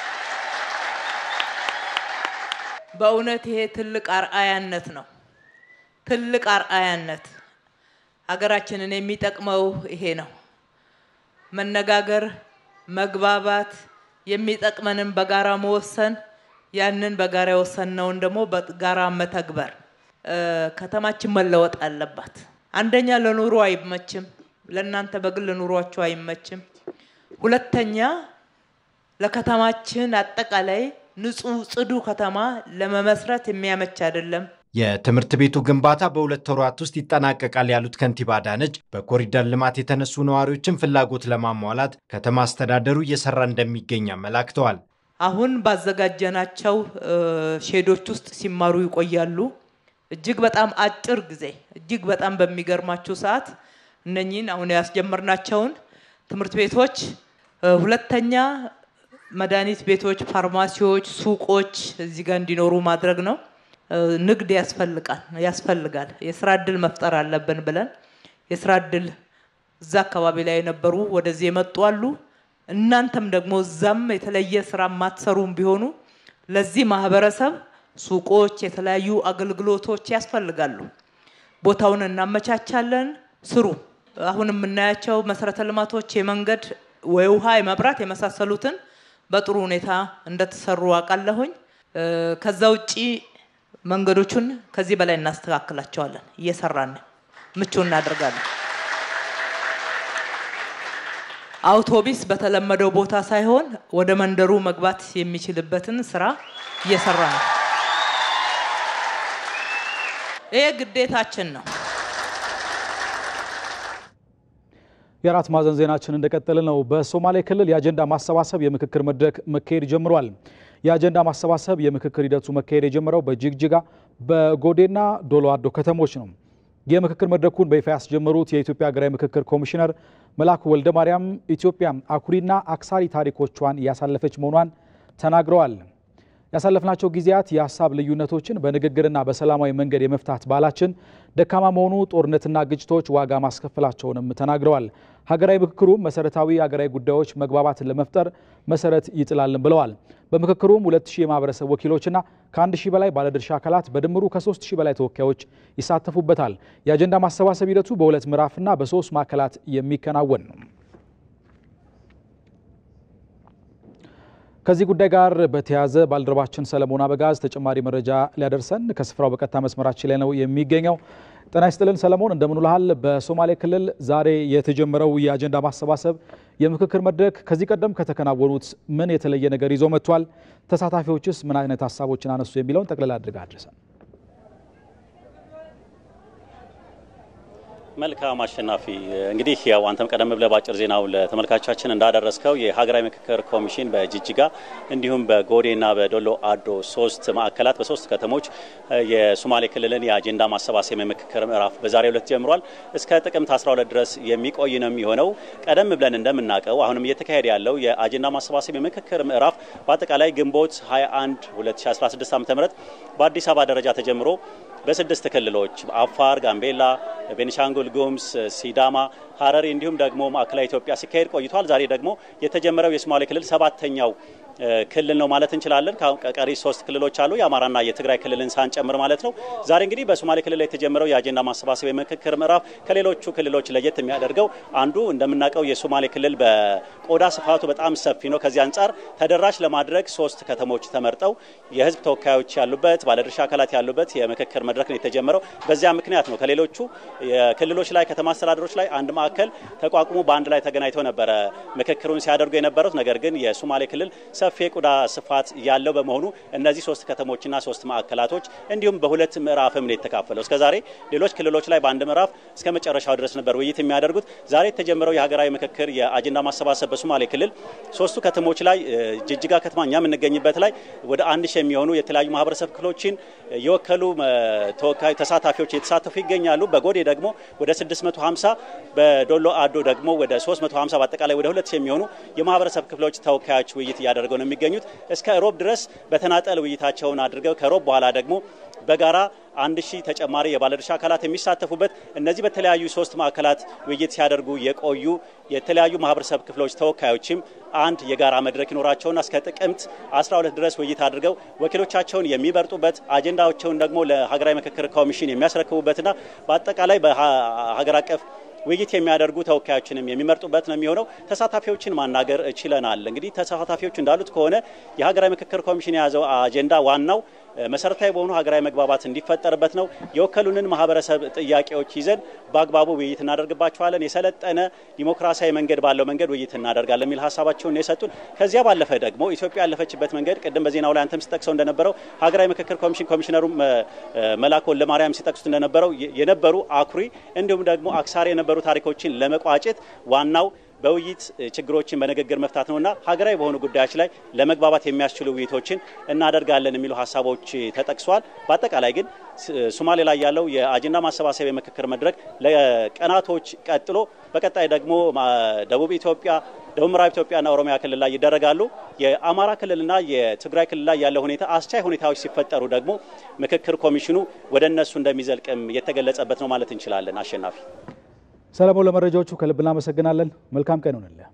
በእውነት ይሄ ትልቅ አርአያነት ነው። ትልቅ አርአያነት ሀገራችንን የሚጠቅመው ይሄ ነው። መነጋገር፣ መግባባት፣ የሚጠቅመንን በጋራ መወሰን፣ ያንን በጋራ የወሰንነውን ደግሞ በጋራ መተግበር። ከተማችን መለወጥ አለባት። አንደኛ ለኑሮ አይመችም፣ ለእናንተ በግል ኑሯችሁ አይመችም። ሁለተኛ ለከተማችን አጠቃላይ ንጹህ ጽዱ ከተማ ለመመስረት የሚያመች አይደለም። የትምህርት ቤቱ ግንባታ በሁለት ወራት ውስጥ ይጠናቀቃል ያሉት ከንቲባ አዳነች በኮሪደር ልማት የተነሱ ነዋሪዎችን ፍላጎት ለማሟላት ከተማ አስተዳደሩ እየሰራ እንደሚገኝ አመላክተዋል። አሁን ባዘጋጀናቸው ሼዶች ውስጥ ሲማሩ ይቆያሉ። እጅግ በጣም አጭር ጊዜ እጅግ በጣም በሚገርማችሁ ሰዓት እነኚህን አሁን ያስጀመርናቸውን ትምህርት ቤቶች ሁለተኛ መድኃኒት ቤቶች፣ ፋርማሲዎች፣ ሱቆች እዚህ ጋር እንዲኖሩ ማድረግ ነው። ንግድ ያስፈልጋል ያስፈልጋል የስራ እድል መፍጠር አለብን ብለን የስራ እድል እዛ አካባቢ ላይ የነበሩ ወደዚህ የመጡ አሉ። እናንተም ደግሞ እዛም የተለየ ስራ የማትሰሩም ቢሆኑ ለዚህ ማህበረሰብ ሱቆች፣ የተለያዩ አገልግሎቶች ያስፈልጋሉ። ቦታውን እናመቻቻለን፣ ስሩ። አሁን የምናያቸው መሰረተ ልማቶች የመንገድ፣ የውሃ፣ የመብራት የመሳሰሉትን በጥሩ ሁኔታ እንደተሰሩ አውቃለሁኝ። ከዛ ውጪ መንገዶቹን ከዚህ በላይ እናስተካክላቸዋለን። እየሰራን ምቹ እናደርጋለን። አውቶቢስ በተለመደው ቦታ ሳይሆን ወደ መንደሩ መግባት የሚችልበትን ስራ እየሰራ ነው። ይሄ ግዴታችን ነው። የአራት ማዕዘን ዜናችን እንደቀጠለ ነው። በሶማሌ ክልል የአጀንዳ ማሰባሰብ የምክክር መድረክ መካሄድ ጀምሯል። የአጀንዳ ማሰባሰብ የምክክር ሂደቱ መካሄድ የጀመረው በጅግጅጋ በጎዴና ዶሎ አዶ ከተሞች ነው። የምክክር መድረኩን በይፋ ያስጀመሩት የኢትዮጵያ ሀገራዊ ምክክር ኮሚሽነር መላኩ ወልደ ማርያም ኢትዮጵያ አኩሪና አክሳሪ ታሪኮቿን እያሳለፈች መሆኗን ተናግረዋል። ያሳለፍናቸው ጊዜያት የሀሳብ ልዩነቶችን በንግግርና በሰላማዊ መንገድ የመፍታት ባህላችን ደካማ መሆኑ ጦርነትና ግጭቶች ዋጋ ማስከፈላቸውንም ተናግረዋል። ሀገራዊ ምክክሩ መሰረታዊ ሀገራዊ ጉዳዮች መግባባትን ለመፍጠር መሰረት ይጥላልን ብለዋል። በምክክሩም ሁለት ሺህ የማህበረሰብ ወኪሎችና ከአንድ ሺህ በላይ ባለድርሻ አካላት በድምሩ ከሶስት ሺህ በላይ ተወካዮች ይሳተፉበታል። የአጀንዳ ማሰባሰብ ሂደቱ በሁለት ምዕራፍና በሶስት ማዕከላት የሚከናወን ነው። ከዚህ ጉዳይ ጋር በተያያዘ ባልደረባችን ሰለሞን አበጋዝ ተጨማሪ መረጃ ሊያደርሰን ከስፍራው በቀጥታ መስመራችን ላይ ነው የሚገኘው። ጤና ይስጥልን ሰለሞን፣ እንደምን ውለሃል? በሶማሌ ክልል ዛሬ የተጀመረው የአጀንዳ ማሰባሰብ የምክክር መድረክ ከዚህ ቀደም ከተከናወኑት ምን የተለየ ነገር ይዞ መጥቷል? ተሳታፊዎችስ ምን አይነት ሀሳቦችን አነሱ? የሚለውን ጠቅልላ አድርጋ አድርሰን መልካም አሸናፊ፣ እንግዲህ ያው አንተም ቀደም ብለህ በአጭር ዜናው ለተመልካቾቻችን እንዳደረስከው የሀገራዊ ምክክር ኮሚሽን በጅጅጋ እንዲሁም በጎዴና በዶሎ አዶ ሶስት ማዕከላት በሶስት ከተሞች የሶማሌ ክልልን የአጀንዳ ማሰባሰብ የምክክር ምዕራፍ በዛሬው ዕለት ጀምሯል። እስከ ጥቅምት 12 ድረስ የሚቆይ ነው የሚሆነው። ቀደም ብለን እንደምናውቀው አሁንም እየተካሄደ ያለው የአጀንዳ ማሰባሰብ የምክክር ምዕራፍ በአጠቃላይ ግንቦት 21 2016 ዓ.ም በአዲስ አበባ ደረጃ ተጀምሮ በስድስት ክልሎች አፋር፣ ጋምቤላ፣ ቤኒሻንጉል ጉሙዝ፣ ሲዳማ፣ ሀረሪ እንዲሁም ደግሞ ማዕከላዊ ኢትዮጵያ ሲካሄድ ቆይቷል። ዛሬ ደግሞ የተጀመረው የሶማሌ ክልል ሰባተኛው ክልል ነው ማለት እንችላለን። ቀሪ ሶስት ክልሎች አሉ፣ የአማራና የትግራይ ክልልን ሳንጨምር ማለት ነው። ዛሬ እንግዲህ በሶማሌ ክልል ላይ የተጀመረው የአጀንዳ ማሰባሰብ የምክክር ምዕራፍ ከሌሎቹ ክልሎች ለየት የሚያደርገው አንዱ እንደምናውቀው የሶማሌ ክልል በቆዳ ስፋቱ በጣም ሰፊ ነው። ከዚህ አንጻር ተደራሽ ለማድረግ ሶስት ከተሞች ተመርጠው የህዝብ ተወካዮች ያሉበት ባለድርሻ አካላት ያሉበት የምክክር መድረክ ነው የተጀመረው። በዚያ ምክንያት ነው ከሌሎቹ ክልሎች ላይ ከተማ አስተዳደሮች ላይ አንድ ማዕከል ተቋቁሞ በአንድ ላይ ተገናኝተው ነበረ ምክክሩን ሲያደርጉ የነበሩት። ነገር ግን የሶማሌ ክልል ሰፊ የቆዳ ስፋት ያለው በመሆኑ እነዚህ ሶስት ከተሞችና ሶስት ማዕከላቶች እንዲሁም በሁለት ምዕራፍም ነው የተካፈለው። እስከዛሬ ሌሎች ክልሎች ላይ በአንድ ምዕራፍ እስከ መጨረሻው ድረስ ነበር ውይይት የሚያደርጉት። ዛሬ የተጀመረው የሀገራዊ ምክክር የአጀንዳ ማሰባሰብ በሶማሌ ክልል ሶስቱ ከተሞች ላይ ጅጅጋ ከተማ እኛ የምንገኝበት ላይ ወደ አንድ ሺህ የሚሆኑ የተለያዩ ማህበረሰብ ክፍሎችን የወከሉ ተወካይ ተሳታፊዎች የተሳተፉ ይገኛሉ። በጎዴ ደግሞ ወደ 650 በዶሎ አዶ ደግሞ ወደ 350 በአጠቃላይ ወደ 2 የሚሆኑ የማህበረሰብ ክፍሎች ተወካዮች ውይይት እያደረገው ነው የሚገኙት። እስከ ሮብ ድረስ በተናጠል ውይይታቸውን አድርገው ከሮብ በኋላ ደግሞ በጋራ አንድ ሺህ ተጨማሪ የባለድርሻ አካላት የሚሳተፉበት እነዚህ በተለያዩ ሶስት ማዕከላት ውይይት ሲያደርጉ የቆዩ የተለያዩ ማህበረሰብ ክፍሎች ተወካዮችም አንድ የጋራ መድረክ ይኖራቸውና እስከ ጥቅምት 12 ድረስ ውይይት አድርገው ወኪሎቻቸውን የሚመርጡበት አጀንዳቸውን ደግሞ ለሀገራዊ ምክክር ኮሚሽን የሚያስረክቡበትና በአጠቃላይ በሀገር አቀፍ ውይይት የሚያደርጉ ተወካዮችንም የሚመርጡበት ነው የሚሆነው። ተሳታፊዎችን ማናገር ችለናል። እንግዲህ ተሳታፊዎቹ እንዳሉት ከሆነ የሀገራዊ ምክክር ኮሚሽን የያዘው አጀንዳ ዋናው መሰረታዊ በሆኑ ሀገራዊ መግባባት እንዲፈጠርበት ነው። የወከሉንን ማህበረሰብ ጥያቄዎች ይዘን በአግባቡ ውይይት እናደርግባቸዋለን። የሰለጠነ ዲሞክራሲያዊ መንገድ ባለው መንገድ ውይይት እናደርጋለን የሚል ሀሳባቸውን የሰጡን። ከዚያ ባለፈ ደግሞ ኢትዮጵያ ያለፈችበት መንገድ ቅድም በዜናው ላይ አንተም ሲጠቅሰው እንደነበረው ሀገራዊ ምክክር ኮሚሽን ኮሚሽነሩ መላኩ ወልደማርያም ሲጠቅሱት እንደነበረው የነበሩ አኩሪ እንዲሁም ደግሞ አክሳሪ የነበሩ ታሪኮችን ለመቋጨት ዋናው በውይይት ችግሮችን በንግግር መፍታት ነውና ሀገራዊ በሆኑ ጉዳዮች ላይ ለመግባባት የሚያስችሉ ውይይቶችን እናደርጋለን የሚሉ ሀሳቦች ተጠቅሷል። በአጠቃላይ ግን ሶማሌ ላይ ያለው የአጀንዳ ማሰባሰብ የምክክር መድረክ ለቀናቶች ቀጥሎ በቀጣይ ደግሞ ደቡብ ኢትዮጵያ፣ ደቡብ ምዕራብ ኢትዮጵያና ኦሮሚያ ክልል ላይ ይደረጋሉ። የአማራ ክልልና የትግራይ ክልል ላይ ያለው ሁኔታ አስቻይ ሁኔታዎች ሲፈጠሩ ደግሞ ምክክር ኮሚሽኑ ወደ እነሱ እንደሚዘልቅም የተገለጸበት ነው ማለት እንችላለን። አሸናፊ ሰለሞን ለመረጃዎቹ ከልብ እናመሰግናለን። መልካም ቀን ይሆንልህ።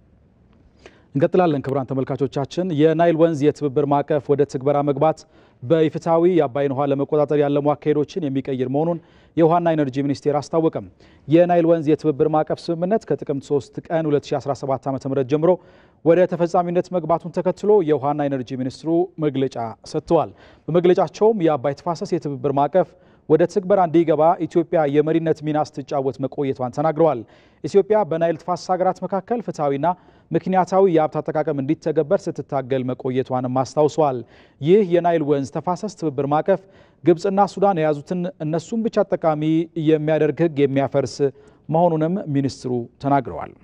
እንቀጥላለን። ክቡራን ተመልካቾቻችን የናይል ወንዝ የትብብር ማዕቀፍ ወደ ትግበራ መግባት በኢፍትሐዊ የአባይን ውሃ ለመቆጣጠር ያለሙ አካሄዶችን የሚቀይር መሆኑን የውሃና ኢነርጂ ሚኒስቴር አስታወቀም። የናይል ወንዝ የትብብር ማዕቀፍ ስምምነት ከጥቅምት 3 ቀን 2017 ዓ ም ጀምሮ ወደ ተፈጻሚነት መግባቱን ተከትሎ የውሃና ኢነርጂ ሚኒስትሩ መግለጫ ሰጥተዋል። በመግለጫቸውም የአባይ ተፋሰስ የትብብር ማዕቀፍ ወደ ትግበራ እንዲገባ ኢትዮጵያ የመሪነት ሚና ስትጫወት መቆየቷን ተናግረዋል። ኢትዮጵያ በናይል ተፋሰስ ሀገራት መካከል ፍትሐዊና ምክንያታዊ የሀብት አጠቃቀም እንዲተገበር ስትታገል መቆየቷንም አስታውሰዋል። ይህ የናይል ወንዝ ተፋሰስ ትብብር ማዕቀፍ ግብፅና ሱዳን የያዙትን እነሱም ብቻ ጠቃሚ የሚያደርግ ሕግ የሚያፈርስ መሆኑንም ሚኒስትሩ ተናግረዋል።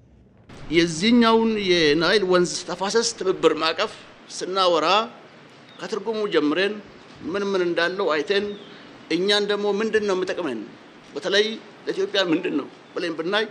የዚህኛውን የናይል ወንዝ ተፋሰስ ትብብር ማዕቀፍ ስናወራ ከትርጉሙ ጀምረን ምን ምን እንዳለው አይተን እኛን ደግሞ ምንድን ነው የሚጠቅመን በተለይ ለኢትዮጵያ ምንድን ነው ብለን ብናይ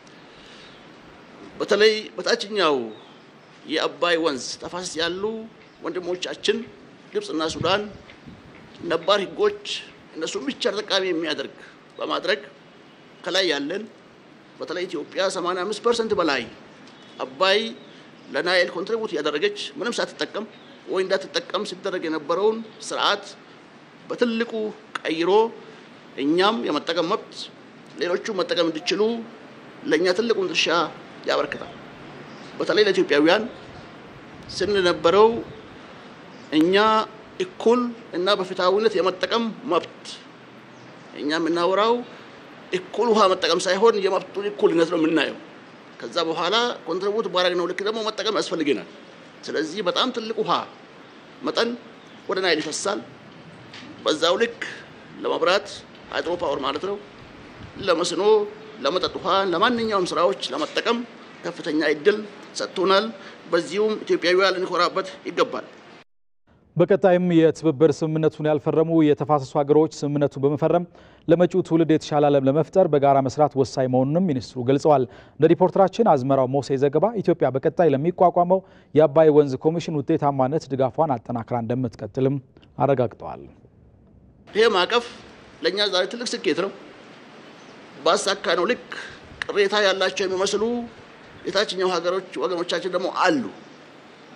በተለይ በታችኛው የአባይ ወንዝ ተፋሰስ ያሉ ወንድሞቻችን ግብፅና ሱዳን ነባር ህጎች እነሱን ብቻ ተጠቃሚ የሚያደርግ በማድረግ ከላይ ያለን በተለይ ኢትዮጵያ 85 ፐርሰንት በላይ አባይ ለናይል ኮንትሪቡት ያደረገች ምንም ሳትጠቀም ወይ እንዳትጠቀም ሲደረግ የነበረውን ስርዓት በትልቁ ቀይሮ እኛም የመጠቀም መብት ሌሎቹ መጠቀም እንዲችሉ ለእኛ ትልቁን ድርሻ ያበረክታል። በተለይ ለኢትዮጵያውያን ስንነበረው እኛ እኩል እና በፍትሐዊነት የመጠቀም መብት እኛ የምናወራው እኩል ውሃ መጠቀም ሳይሆን የመብቱን እኩልነት ነው የምናየው። ከዛ በኋላ ኮንትሪቡት ባረግነው ልክ ደግሞ መጠቀም ያስፈልገናል። ስለዚህ በጣም ትልቅ ውሃ መጠን ወደ ናይል ይፈሳል። በዛው ልክ ለመብራት ሃይድሮ ፓወር ማለት ነው፣ ለመስኖ፣ ለመጠጥ ውሃ፣ ለማንኛውም ስራዎች ለመጠቀም ከፍተኛ እድል ሰጥቶናል። በዚሁም ኢትዮጵያውያን ልንኮራበት ይገባል። በቀጣይም የትብብር ስምምነቱን ያልፈረሙ የተፋሰሱ ሀገሮች ስምምነቱን በመፈረም ለመጪው ትውልድ የተሻለ ዓለም ለመፍጠር በጋራ መስራት ወሳኝ መሆኑንም ሚኒስትሩ ገልጸዋል። እንደ ሪፖርተራችን አዝመራው ሞሴ ዘገባ ኢትዮጵያ በቀጣይ ለሚቋቋመው የአባይ ወንዝ ኮሚሽን ውጤታማነት ድጋፏን አጠናክራ እንደምትቀጥልም አረጋግጠዋል። ይሄ ማዕቀፍ ለእኛ ዛሬ ትልቅ ስኬት ነው። ባሳካነው ልክ ቅሬታ ያላቸው የሚመስሉ የታችኛው ሀገሮች ወገኖቻችን ደግሞ አሉ።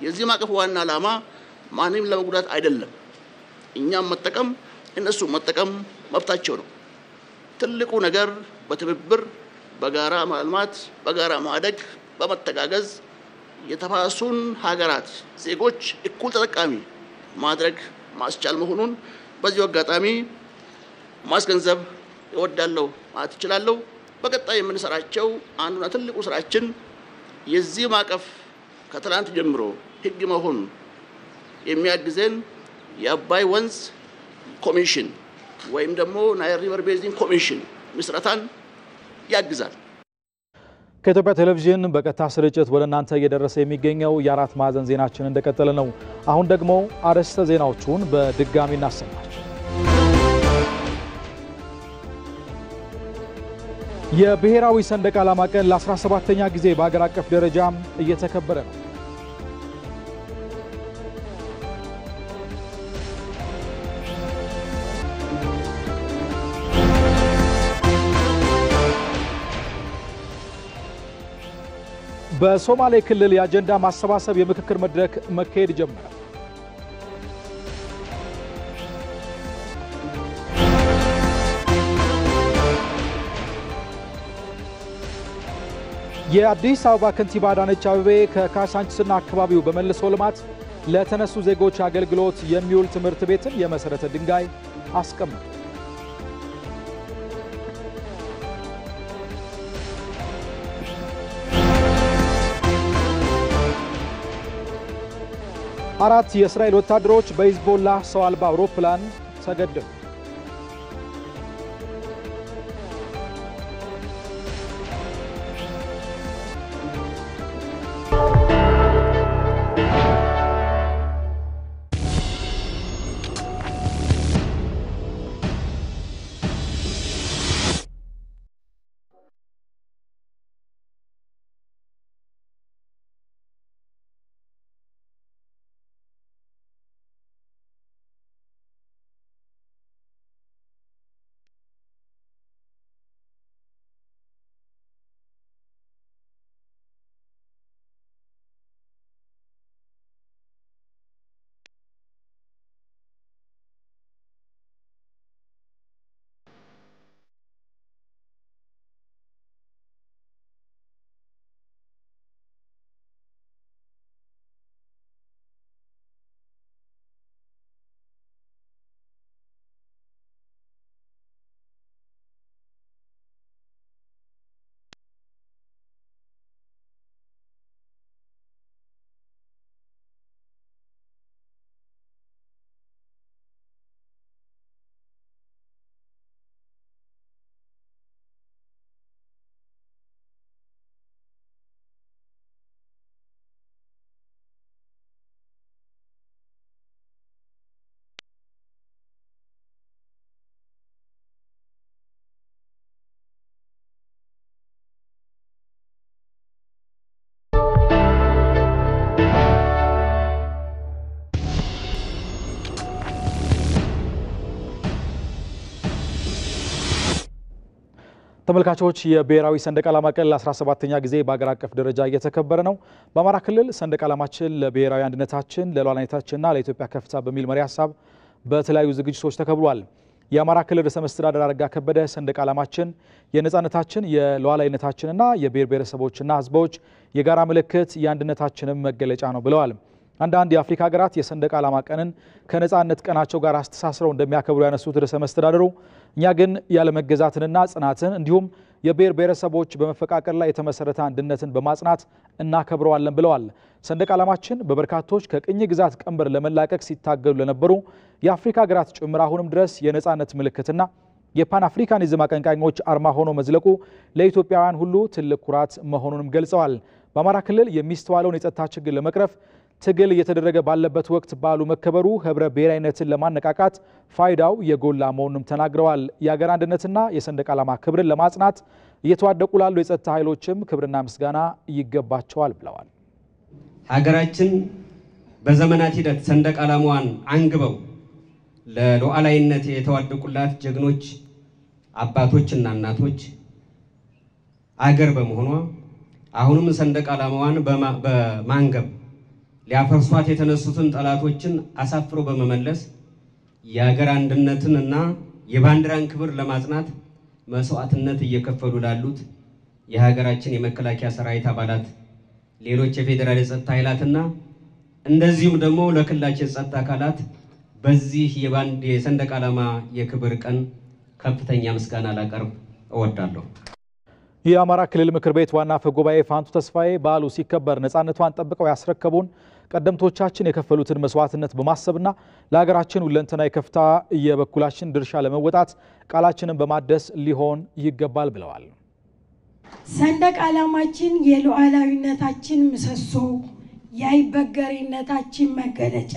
የዚህ ማዕቀፍ ዋና ዓላማ ማንም ለመጉዳት አይደለም። እኛም መጠቀም እነሱ መጠቀም መብታቸው ነው። ትልቁ ነገር በትብብር በጋራ ማልማት፣ በጋራ ማደግ፣ በመተጋገዝ የተፋሰሱን ሀገራት ዜጎች እኩል ተጠቃሚ ማድረግ ማስቻል መሆኑን በዚሁ አጋጣሚ ማስገንዘብ እወዳለሁ ማለት እችላለሁ። በቀጣይ የምንሰራቸው አንዱና ትልቁ ስራችን የዚህ ማዕቀፍ ከትላንት ጀምሮ ሕግ መሆን የሚያግዘን የአባይ ወንዝ ኮሚሽን ወይም ደግሞ ናይል ሪቨር ቤዚን ኮሚሽን ምስረታን ያግዛል። ከኢትዮጵያ ቴሌቪዥን በቀጥታ ስርጭት ወደ እናንተ እየደረሰ የሚገኘው የአራት ማዕዘን ዜናችን እንደቀጠለ ነው። አሁን ደግሞ አርዕስተ ዜናዎቹን በድጋሚ እናሰማች። የብሔራዊ ሰንደቅ ዓላማ ቀን ለ17ኛ ጊዜ በአገር አቀፍ ደረጃም እየተከበረ ነው። በሶማሌ ክልል የአጀንዳ ማሰባሰብ የምክክር መድረክ መካሄድ ጀመረ። የአዲስ አበባ ከንቲባ አዳነች አቤቤ ከካሳንችስና አካባቢው በመልሶ ልማት ለተነሱ ዜጎች አገልግሎት የሚውል ትምህርት ቤትን የመሰረተ ድንጋይ አስቀመጡ። አራት የእስራኤል ወታደሮች በሂዝቦላ ሰው አልባ አውሮፕላን ተገደሉ። ተመልካቾች የብሔራዊ ሰንደቅ ዓላማ ቀን ለ17ኛ ጊዜ በአገር አቀፍ ደረጃ እየተከበረ ነው። በአማራ ክልል ሰንደቅ ዓላማችን ለብሔራዊ አንድነታችን ለሉዓላዊነታችንና ለኢትዮጵያ ከፍታ በሚል መሪ ሀሳብ በተለያዩ ዝግጅቶች ተከብሯል። የአማራ ክልል ርዕሰ መስተዳድር አረጋ ከበደ ሰንደቅ ዓላማችን የነፃነታችን የሉዓላዊነታችንና የብሔር ብሔረሰቦችና ሕዝቦች የጋራ ምልክት የአንድነታችንም መገለጫ ነው ብለዋል። አንዳንድ የአፍሪካ ሀገራት የሰንደቅ ዓላማ ቀንን ከነፃነት ቀናቸው ጋር አስተሳስረው እንደሚያከብሩ ያነሱት ርዕሰ መስተዳድሩ እኛ ግን ያለመገዛትንና ጽናትን እንዲሁም የብሔር ብሔረሰቦች በመፈቃቀር ላይ የተመሰረተ አንድነትን በማጽናት እናከብረዋለን ብለዋል። ሰንደቅ ዓላማችን በበርካቶች ከቅኝ ግዛት ቀንበር ለመላቀቅ ሲታገሉ ለነበሩ የአፍሪካ ሀገራት ጭምር አሁንም ድረስ የነፃነት ምልክትና የፓን አፍሪካኒዝም አቀንቃኞች አርማ ሆኖ መዝለቁ ለኢትዮጵያውያን ሁሉ ትልቅ ኩራት መሆኑንም ገልጸዋል። በአማራ ክልል የሚስተዋለውን የጸጥታ ችግር ለመቅረፍ ትግል እየተደረገ ባለበት ወቅት በዓሉ መከበሩ ህብረ ብሔራዊነትን ለማነቃቃት ፋይዳው የጎላ መሆኑንም ተናግረዋል። የአገር አንድነትና የሰንደቅ ዓላማ ክብርን ለማጽናት እየተዋደቁ ላሉ የጸጥታ ኃይሎችም ክብርና ምስጋና ይገባቸዋል ብለዋል። ሀገራችን በዘመናት ሂደት ሰንደቅ ዓላማዋን አንግበው ለሉዓላዊነት የተዋደቁላት ጀግኖች አባቶችና እናቶች አገር በመሆኗ አሁንም ሰንደቅ ዓላማዋን በማንገብ ሊያፈርሷት የተነሱትን ጠላቶችን አሳፍሮ በመመለስ የሀገር አንድነትን እና የባንዲራን ክብር ለማጽናት መስዋዕትነት እየከፈሉ ላሉት የሀገራችን የመከላከያ ሰራዊት አባላት፣ ሌሎች የፌዴራል የጸጥታ ኃይላትና እንደዚሁም ደግሞ ለክልላችን የጸጥታ አካላት በዚህ የባንድ የሰንደቅ ዓላማ የክብር ቀን ከፍተኛ ምስጋና ላቀርብ እወዳለሁ። የአማራ ክልል ምክር ቤት ዋና አፈ ጉባኤ ፋንቱ ተስፋዬ በዓሉ ሲከበር ነፃነቷን ጠብቀው ያስረከቡን ቀደምቶቻችን የከፈሉትን መስዋዕትነት በማሰብና ለሀገራችን ሁለንተናዊ ከፍታ የበኩላችን ድርሻ ለመወጣት ቃላችንን በማደስ ሊሆን ይገባል ብለዋል። ሰንደቅ ዓላማችን የሉዓላዊነታችን ምሰሶ፣ የአይበገሬነታችን መገለጫ፣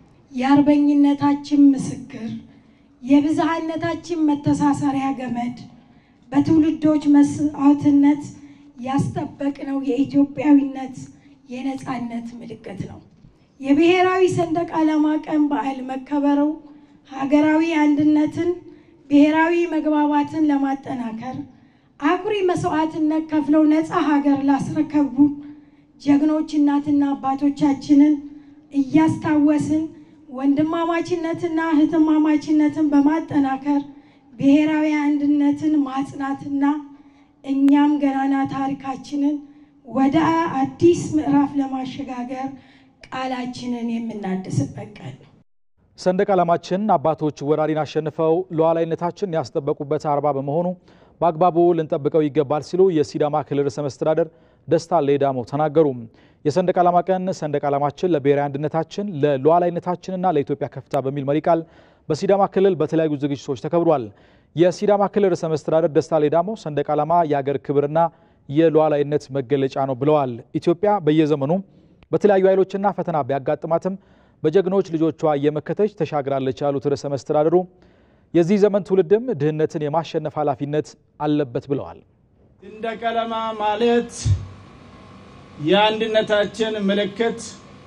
የአርበኝነታችን ምስክር፣ የብዝሃነታችን መተሳሰሪያ ገመድ በትውልዶች መስዋዕትነት ያስጠበቅነው የኢትዮጵያዊነት የነፃነት ምልክት ነው። የብሔራዊ ሰንደቅ ዓላማ ቀን በዓል መከበሩ ሀገራዊ አንድነትን፣ ብሔራዊ መግባባትን ለማጠናከር አኩሪ መስዋዕትነት ከፍለው ነፃ ሀገር ላስረከቡ ጀግኖች እናትና አባቶቻችንን እያስታወስን ወንድማማችነትና እህትማማችነትን በማጠናከር ብሔራዊ አንድነትን ማጽናትና እኛም ገናና ታሪካችንን ወደ አዲስ ምዕራፍ ለማሸጋገር ቃላችንን የምናድስበት ቀን ነው። ሰንደቅ ዓላማችን አባቶች ወራሪን አሸንፈው ሉዓላዊነታችን ያስጠበቁበት አርባ በመሆኑ በአግባቡ ልንጠብቀው ይገባል ሲሉ የሲዳማ ክልል ርዕሰ መስተዳደር ደስታ ሌዳሞ ተናገሩ። የሰንደቅ ዓላማ ቀን ሰንደቅ ዓላማችን ለብሔራዊ አንድነታችን ለሉዓላዊነታችንና ለኢትዮጵያ ከፍታ በሚል መሪ ቃል በሲዳማ ክልል በተለያዩ ዝግጅቶች ተከብሯል። የሲዳማ ክልል ርዕሰ መስተዳደር ደስታ ሌዳሞ ሰንደቅ ዓላማ የአገር ክብርና የሉዓላዊነት መገለጫ ነው ብለዋል። ኢትዮጵያ በየዘመኑ በተለያዩ ኃይሎችና ፈተና ቢያጋጥማትም በጀግኖች ልጆቿ እየመከተች ተሻግራለች ያሉት ርዕሰ መስተዳደሩ የዚህ ዘመን ትውልድም ድህነትን የማሸነፍ ኃላፊነት አለበት ብለዋል። ሰንደቅ ዓላማ ማለት የአንድነታችን ምልክት፣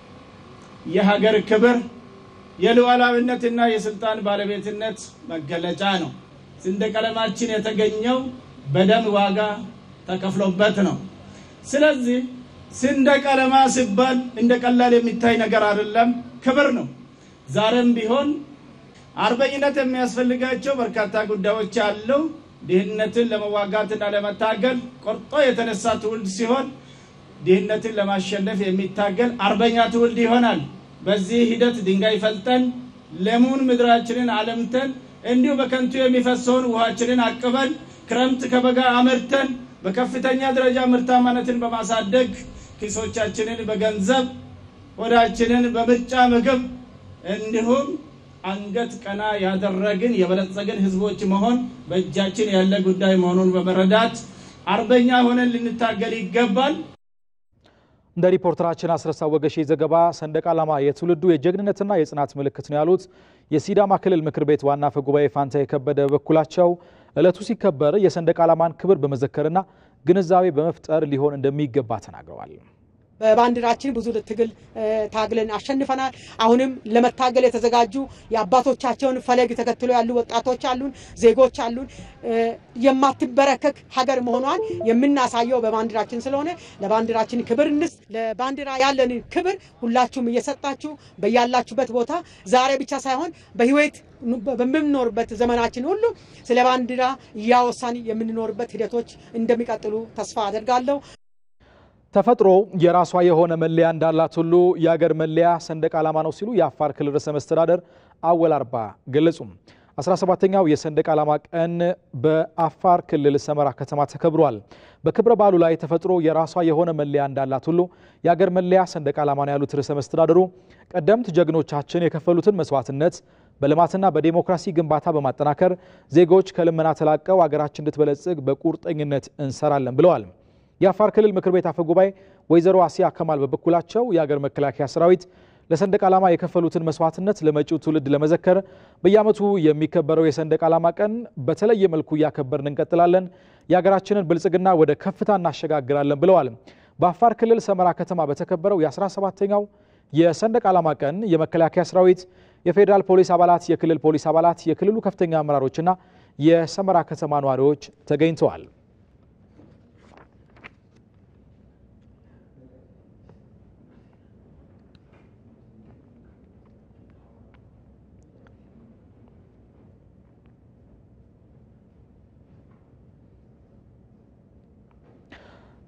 የሀገር ክብር፣ የሉዓላዊነትና የስልጣን ባለቤትነት መገለጫ ነው። ሰንደቅ ዓላማችን የተገኘው በደም ዋጋ ተከፍሎበት ነው። ስለዚህ ሰንደቅ ዓላማ ሲባል እንደ ቀላል የሚታይ ነገር አይደለም፣ ክብር ነው። ዛሬም ቢሆን አርበኝነት የሚያስፈልጋቸው በርካታ ጉዳዮች አሉ። ድህነትን ለመዋጋትና ለመታገል ቆርጦ የተነሳ ትውልድ ሲሆን ድህነትን ለማሸነፍ የሚታገል አርበኛ ትውልድ ይሆናል። በዚህ ሂደት ድንጋይ ፈልጠን ለሙን ምድራችንን አለምተን እንዲሁ በከንቱ የሚፈሰውን ውሃችንን አቅበን ክረምት ከበጋ አመርተን በከፍተኛ ደረጃ ምርታማነትን በማሳደግ ኪሶቻችንን በገንዘብ ሆዳችንን በምርጫ ምግብ እንዲሁም አንገት ቀና ያደረግን የበለጸግን ህዝቦች መሆን በእጃችን ያለ ጉዳይ መሆኑን በመረዳት አርበኛ ሆነን ልንታገል ይገባል። እንደ ሪፖርተራችን አስረሳ ወገሼ ዘገባ ሰንደቅ ዓላማ የትውልዱ የጀግንነትና የጽናት ምልክት ነው ያሉት የሲዳማ ክልል ምክር ቤት ዋና አፈ ጉባኤ ፋንታ የከበደ በበኩላቸው ዕለቱ ሲከበር የሰንደቅ ዓላማን ክብር በመዘከርና ግንዛቤ በመፍጠር ሊሆን እንደሚገባ ተናግረዋል። በባንዲራችን ብዙ ትግል ታግለን አሸንፈናል። አሁንም ለመታገል የተዘጋጁ የአባቶቻቸውን ፈለግ ተከትሎ ያሉ ወጣቶች አሉን፣ ዜጎች አሉን። የማትበረከክ ሀገር መሆኗን የምናሳየው በባንዲራችን ስለሆነ ለባንዲራችን ክብር እንስጥ። ለባንዲራ ያለን ክብር ሁላችሁም እየሰጣችሁ በያላችሁበት ቦታ ዛሬ ብቻ ሳይሆን በህይወት በምንኖርበት ዘመናችን ሁሉ ስለ ባንዲራ እያወሳን የምንኖርበት ሂደቶች እንደሚቀጥሉ ተስፋ አደርጋለሁ። ተፈጥሮ የራሷ የሆነ መለያ እንዳላት ሁሉ የአገር መለያ ሰንደቅ ዓላማ ነው ሲሉ የአፋር ክልል ርዕሰ መስተዳደር አወል አርባ ገለጹ። 17ኛው የሰንደቅ ዓላማ ቀን በአፋር ክልል ሰመራ ከተማ ተከብሯል። በክብረ በዓሉ ላይ ተፈጥሮ የራሷ የሆነ መለያ እንዳላት ሁሉ የአገር መለያ ሰንደቅ ዓላማ ነው ያሉት ርዕሰ መስተዳደሩ ቀደምት ጀግኖቻችን የከፈሉትን መስዋዕትነት በልማትና በዴሞክራሲ ግንባታ በማጠናከር ዜጎች ከልመና ተላቀው አገራችን እንድትበለጽግ በቁርጠኝነት እንሰራለን ብለዋል። የአፋር ክልል ምክር ቤት አፈ ጉባኤ ወይዘሮ አሲያ ከማል በበኩላቸው የአገር መከላከያ ሰራዊት ለሰንደቅ ዓላማ የከፈሉትን መስዋዕትነት ለመጪው ትውልድ ለመዘከር በየዓመቱ የሚከበረው የሰንደቅ ዓላማ ቀን በተለየ መልኩ እያከበርን እንቀጥላለን፣ የሀገራችንን ብልጽግና ወደ ከፍታ እናሸጋግራለን ብለዋል። በአፋር ክልል ሰመራ ከተማ በተከበረው የ17ኛው የሰንደቅ ዓላማ ቀን የመከላከያ ሰራዊት፣ የፌዴራል ፖሊስ አባላት፣ የክልል ፖሊስ አባላት፣ የክልሉ ከፍተኛ አመራሮችና የሰመራ ከተማ ነዋሪዎች ተገኝተዋል።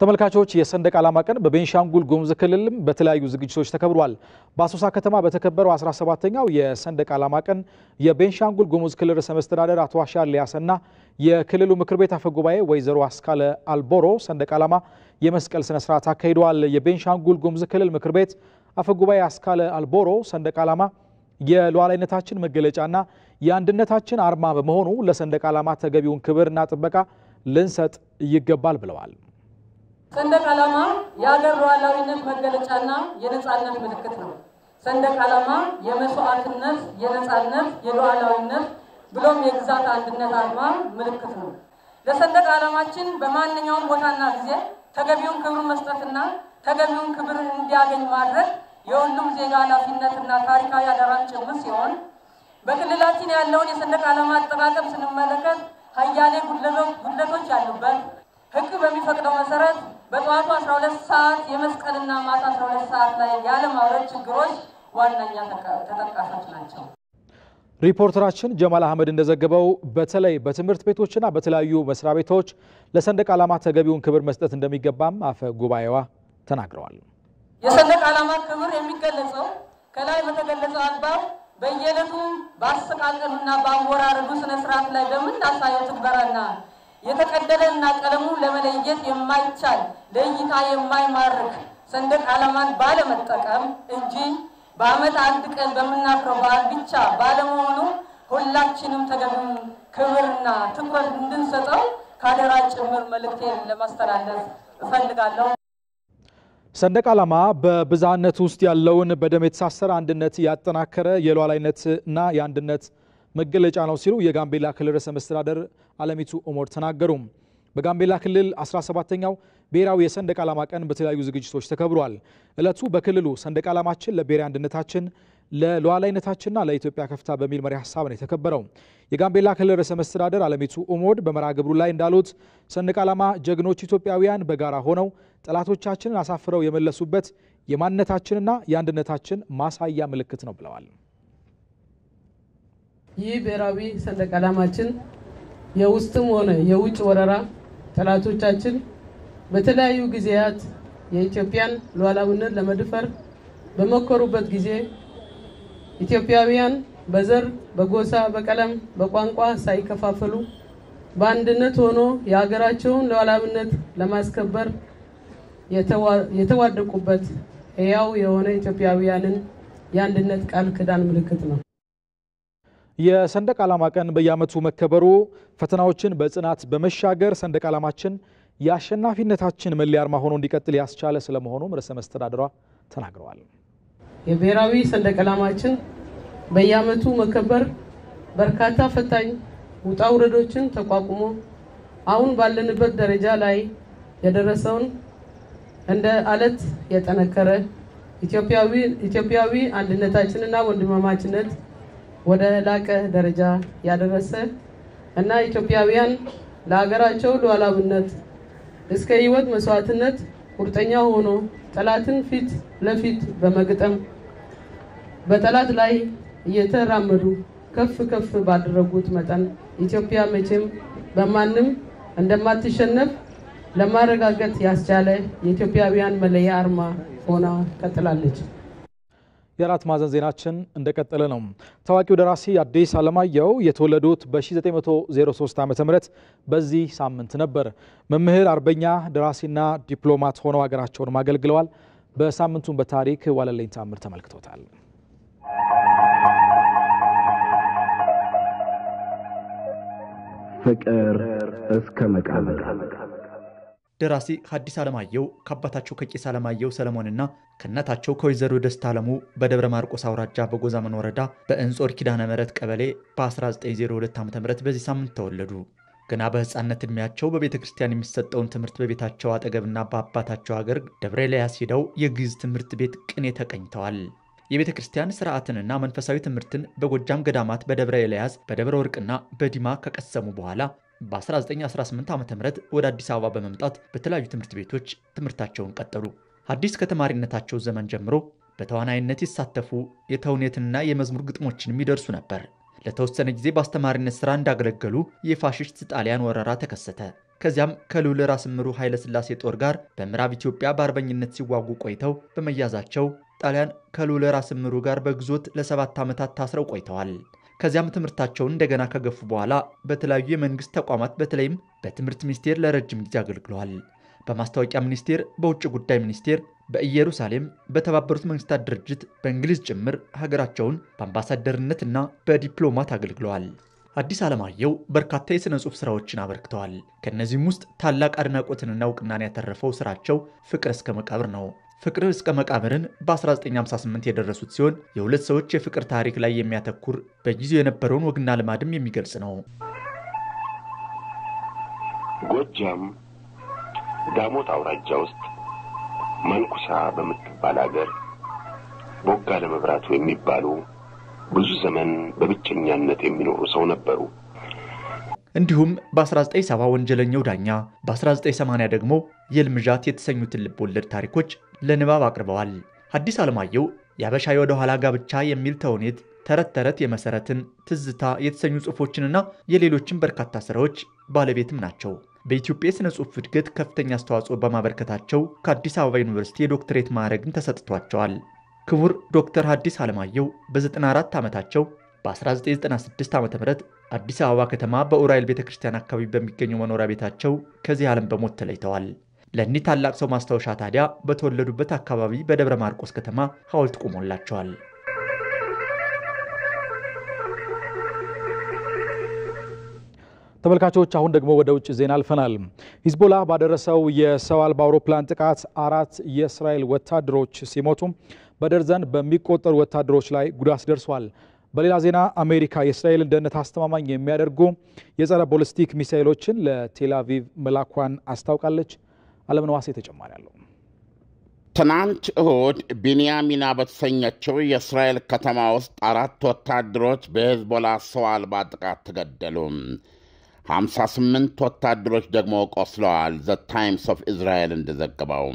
ተመልካቾች የሰንደቅ ዓላማ ቀን በቤንሻንጉል ጉሙዝ ክልልም በተለያዩ ዝግጅቶች ተከብሯል። በአሶሳ ከተማ በተከበረው 17ኛው የሰንደቅ ዓላማ ቀን የቤንሻንጉል ጉሙዝ ክልል ርዕሰ መስተዳደር አቶ አሻድሊ ያሰና የክልሉ ምክር ቤት አፈ ጉባኤ ወይዘሮ አስካለ አልቦሮ ሰንደቅ ዓላማ የመስቀል ስነ ስርዓት አካሂደዋል። የቤንሻንጉል ጉሙዝ ክልል ምክር ቤት አፈ ጉባኤ አስካለ አልቦሮ ሰንደቅ ዓላማ የሉዓላዊነታችን መገለጫና የአንድነታችን አርማ በመሆኑ ለሰንደቅ ዓላማ ተገቢውን ክብርና ጥበቃ ልንሰጥ ይገባል ብለዋል። ሰንደቅ ዓላማ የሀገር ሉዓላዊነት መገለጫና የነጻነት ምልክት ነው። ሰንደቅ ዓላማ የመስዋዕትነት፣ የነጻነት፣ የሉዓላዊነት ብሎም የግዛት አንድነት አርማ ምልክት ነው። ለሰንደቅ ዓላማችን በማንኛውም ቦታና ጊዜ ተገቢውን ክብር መስጠትና ተገቢውን ክብር እንዲያገኝ ማድረግ የሁሉም ዜጋ ኃላፊነትና ታሪካዊ አደራም ጭምር ሲሆን በክልላችን ያለውን የሰንደቅ ዓላማ አጠቃቀም ስንመለከት ሀያሌ ጉድለቶች ያሉበት ሕግ በሚፈቅደው መሰረት በጠዋቱ 12 ሰዓት የመስቀልና ማታ 12 ሰዓት ላይ ያለማውረድ ችግሮች ዋነኛ ተጠቃሾች ናቸው። ሪፖርተራችን ጀማል አህመድ እንደዘገበው በተለይ በትምህርት ቤቶችና በተለያዩ መስሪያ ቤቶች ለሰንደቅ ዓላማ ተገቢውን ክብር መስጠት እንደሚገባም አፈ ጉባኤዋ ተናግረዋል። የሰንደቅ ዓላማ ክብር የሚገለጸው ከላይ በተገለጸው አግባብ በየዕለቱ በአሰቃቀሉና በአወራረዱ ስነ ስርዓት ላይ በምናሳየው ትግበራና የተቀደደና ቀለሙ ለመለየት የማይቻል ለእይታ የማይማርክ ሰንደቅ ዓላማን ባለመጠቀም እንጂ በዓመት አንድ ቀን በምናፍረው በዓል ብቻ ባለመሆኑ ሁላችንም ተገቢውን ክብርና ትኩረት እንድንሰጠው ከአደራ ጭምር መልእክቴን ለማስተላለፍ እፈልጋለሁ። ሰንደቅ ዓላማ በብዝሃነት ውስጥ ያለውን በደም የተሳሰረ አንድነት ያጠናከረ የሉዓላዊነትና የአንድነት መገለጫ ነው ሲሉ የጋምቤላ ክልል ርዕሰ መስተዳደር አለሚቱ ኦሞድ ተናገሩ። በጋምቤላ ክልል 17ኛው ብሔራዊ የሰንደቅ ዓላማ ቀን በተለያዩ ዝግጅቶች ተከብሯል። ዕለቱ በክልሉ ሰንደቅ ዓላማችን ለብሔራዊ አንድነታችን ለሉዓላዊነታችንና ለኢትዮጵያ ከፍታ በሚል መሪ ሀሳብ ነው የተከበረው። የጋምቤላ ክልል ርዕሰ መስተዳደር አለሚቱ ኦሞድ በመርሃ ግብሩ ላይ እንዳሉት ሰንደቅ ዓላማ ጀግኖች ኢትዮጵያውያን በጋራ ሆነው ጠላቶቻችንን አሳፍረው የመለሱበት የማንነታችንና የአንድነታችን ማሳያ ምልክት ነው ብለዋል። ይህ ብሔራዊ ሰንደቅ ዓላማችን የውስጥም ሆነ የውጭ ወረራ ጠላቶቻችን በተለያዩ ጊዜያት የኢትዮጵያን ሉዓላዊነት ለመድፈር በሞከሩበት ጊዜ ኢትዮጵያውያን በዘር፣ በጎሳ፣ በቀለም፣ በቋንቋ ሳይከፋፈሉ በአንድነት ሆኖ የሀገራቸውን ሉዓላዊነት ለማስከበር የተዋደቁበት ሕያው የሆነ ኢትዮጵያውያንን የአንድነት ቃል ኪዳን ምልክት ነው። የሰንደቅ ዓላማ ቀን በየዓመቱ መከበሩ ፈተናዎችን በጽናት በመሻገር ሰንደቅ ዓላማችን የአሸናፊነታችን መለያ አርማ ሆኖ እንዲቀጥል ያስቻለ ስለመሆኑም ርዕሰ መስተዳድሯ ተናግረዋል። የብሔራዊ ሰንደቅ ዓላማችን በየዓመቱ መከበር በርካታ ፈታኝ ውጣ ውረዶችን ተቋቁሞ አሁን ባለንበት ደረጃ ላይ የደረሰውን እንደ አለት የጠነከረ ኢትዮጵያዊ አንድነታችንና ወንድማማችነት ወደ ላቀ ደረጃ ያደረሰ እና ኢትዮጵያውያን ለሀገራቸው ሉዓላዊነት እስከ ሕይወት መስዋዕትነት ቁርጠኛ ሆኖ ጠላትን ፊት ለፊት በመግጠም በጠላት ላይ እየተራመዱ ከፍ ከፍ ባደረጉት መጠን ኢትዮጵያ መቼም በማንም እንደማትሸነፍ ለማረጋገጥ ያስቻለ የኢትዮጵያውያን መለያ አርማ ሆና ቀጥላለች። የአራት ማዕዘን ዜናችን እንደቀጠለ ነው። ታዋቂው ደራሲ አዲስ አለማየሁ የተወለዱት በ1903 ዓ ም በዚህ ሳምንት ነበር። መምህር፣ አርበኛ፣ ደራሲና ዲፕሎማት ሆነው ሀገራቸውን አገልግለዋል። በሳምንቱን በታሪክ ዋለልኝ ታምር ተመልክቶታል። ፍቅር እስከ መቃብር ደራሲ ሐዲስ ዓለማየሁ ከአባታቸው ከቄስ ዓለማየሁ ሰለሞንና ከእናታቸው ከወይዘሮ ደስታ አለሙ በደብረ ማርቆስ አውራጃ በጎዛመን ወረዳ በእንጾር ኪዳነ ምሕረት ቀበሌ በ1902 ዓ ም በዚህ ሳምንት ተወለዱ። ገና በሕፃንነት ዕድሜያቸው በቤተ ክርስቲያን የሚሰጠውን ትምህርት በቤታቸው አጠገብና በአባታቸው ሀገር ደብረ ኤልያስ ሄደው የግዕዝ ትምህርት ቤት ቅኔ ተቀኝተዋል። የቤተ ክርስቲያን ስርዓትንና መንፈሳዊ ትምህርትን በጎጃም ገዳማት በደብረ ኤልያስ፣ በደብረ ወርቅና በዲማ ከቀሰሙ በኋላ በ1918 ዓ ም ወደ አዲስ አበባ በመምጣት በተለያዩ ትምህርት ቤቶች ትምህርታቸውን ቀጠሉ። አዲስ ከተማሪነታቸው ዘመን ጀምሮ በተዋናይነት ይሳተፉ፣ የተውኔትና የመዝሙር ግጥሞችንም ይደርሱ ነበር። ለተወሰነ ጊዜ በአስተማሪነት ሥራ እንዳገለገሉ የፋሽስት ጣሊያን ወረራ ተከሰተ። ከዚያም ከልዑል ራስ እምሩ ኃይለ ሥላሴ ጦር ጋር በምዕራብ ኢትዮጵያ በአርበኝነት ሲዋጉ ቆይተው በመያዛቸው ጣሊያን ከልዑል ራስ እምሩ ጋር በግዞት ለሰባት ዓመታት ታስረው ቆይተዋል። ከዚያም ትምህርታቸውን እንደገና ከገፉ በኋላ በተለያዩ የመንግስት ተቋማት በተለይም በትምህርት ሚኒስቴር ለረጅም ጊዜ አገልግለዋል። በማስታወቂያ ሚኒስቴር፣ በውጭ ጉዳይ ሚኒስቴር፣ በኢየሩሳሌም፣ በተባበሩት መንግስታት ድርጅት፣ በእንግሊዝ ጭምር ሀገራቸውን በአምባሳደርነትና በዲፕሎማት አገልግለዋል። ሐዲስ ዓለማየሁ በርካታ የሥነ ጽሑፍ ሥራዎችን አበርክተዋል። ከእነዚህም ውስጥ ታላቅ አድናቆትንና እውቅናን ያተረፈው ሥራቸው ፍቅር እስከ መቃብር ነው። ፍቅር እስከ መቃብርን በ1958 የደረሱት ሲሆን የሁለት ሰዎች የፍቅር ታሪክ ላይ የሚያተኩር በጊዜው የነበረውን ወግና ልማድም የሚገልጽ ነው። ጎጃም ዳሞት አውራጃ ውስጥ መንኩሳ በምትባል አገር ቦጋለ መብራቱ የሚባሉ ብዙ ዘመን በብቸኛነት የሚኖሩ ሰው ነበሩ። እንዲሁም በ1970 ወንጀለኛው ዳኛ፣ በ1980 ደግሞ የልምዣት የተሰኙትን ልብ ወለድ ታሪኮች ለንባብ አቅርበዋል። ሐዲስ ዓለማየሁ የአበሻ የወደ ኋላ ጋብቻ የሚል ተውኔት፣ ተረት ተረት የመሰረትን፣ ትዝታ የተሰኙ ጽሑፎችንና የሌሎችን በርካታ ሥራዎች ባለቤትም ናቸው። በኢትዮጵያ የሥነ ጽሑፍ እድገት ከፍተኛ አስተዋጽኦ በማበርከታቸው ከአዲስ አበባ ዩኒቨርሲቲ የዶክትሬት ማዕረግን ተሰጥቷቸዋል። ክቡር ዶክተር ሐዲስ ዓለማየሁ በ94 ዓመታቸው በ1996 ዓ ም አዲስ አበባ ከተማ በኡራኤል ቤተ ክርስቲያን አካባቢ በሚገኘው መኖሪያ ቤታቸው ከዚህ ዓለም በሞት ተለይተዋል። ለእኒህ ታላቅ ሰው ማስታወሻ ታዲያ በተወለዱበት አካባቢ በደብረ ማርቆስ ከተማ ሐውልት ቆሞላቸዋል። ተመልካቾች አሁን ደግሞ ወደ ውጭ ዜና አልፈናል። ሂዝቦላ ባደረሰው የሰው አልባ አውሮፕላን ጥቃት አራት የእስራኤል ወታደሮች ሲሞቱ በደርዘን በሚቆጠሩ ወታደሮች ላይ ጉዳት ደርሷል። በሌላ ዜና አሜሪካ የእስራኤልን ደህንነት አስተማማኝ የሚያደርጉ የጸረ ቦሊስቲክ ሚሳይሎችን ለቴል አቪቭ መላኳን አስታውቃለች። አለምነዋሴ ተጨማሪ አለው። ትናንት እሁድ ቢንያሚና በተሰኘችው የእስራኤል ከተማ ውስጥ አራት ወታደሮች በሄዝቦላ ሰው አልባ ጥቃት ተገደሉ። 58 ወታደሮች ደግሞ ቆስለዋል። ዘ ታይምስ ኦፍ እስራኤል እንደዘገበው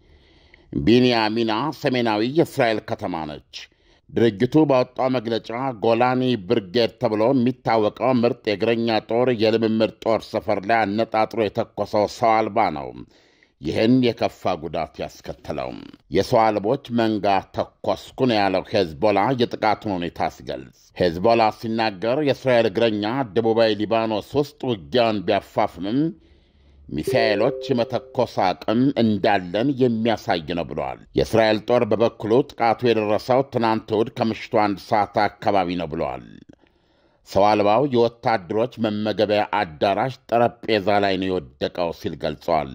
ቢንያሚና ሰሜናዊ የእስራኤል ከተማ ነች። ድርጅቱ ባወጣው መግለጫ ጎላኒ ብርጌድ ተብሎ የሚታወቀው ምርጥ የእግረኛ ጦር የልምምድ ጦር ሰፈር ላይ አነጣጥሮ የተኮሰው ሰው አልባ ነው ይህን የከፋ ጉዳት ያስከተለው። የሰው አልቦች መንጋ ተኮስኩ ነው ያለው ሄዝቦላ የጥቃቱን ሁኔታ ሲገልጽ። ሄዝቦላ ሲናገር የእስራኤል እግረኛ ደቡባዊ ሊባኖስ ውስጥ ውጊያውን ቢያፋፍምም ሚሳኤሎች የመተኮስ አቅም እንዳለን የሚያሳይ ነው ብለዋል። የእስራኤል ጦር በበኩሉ ጥቃቱ የደረሰው ትናንት እሁድ ከምሽቱ አንድ ሰዓት አካባቢ ነው ብለዋል። ሰው አልባው የወታደሮች መመገቢያ አዳራሽ ጠረጴዛ ላይ ነው የወደቀው ሲል ገልጸዋል።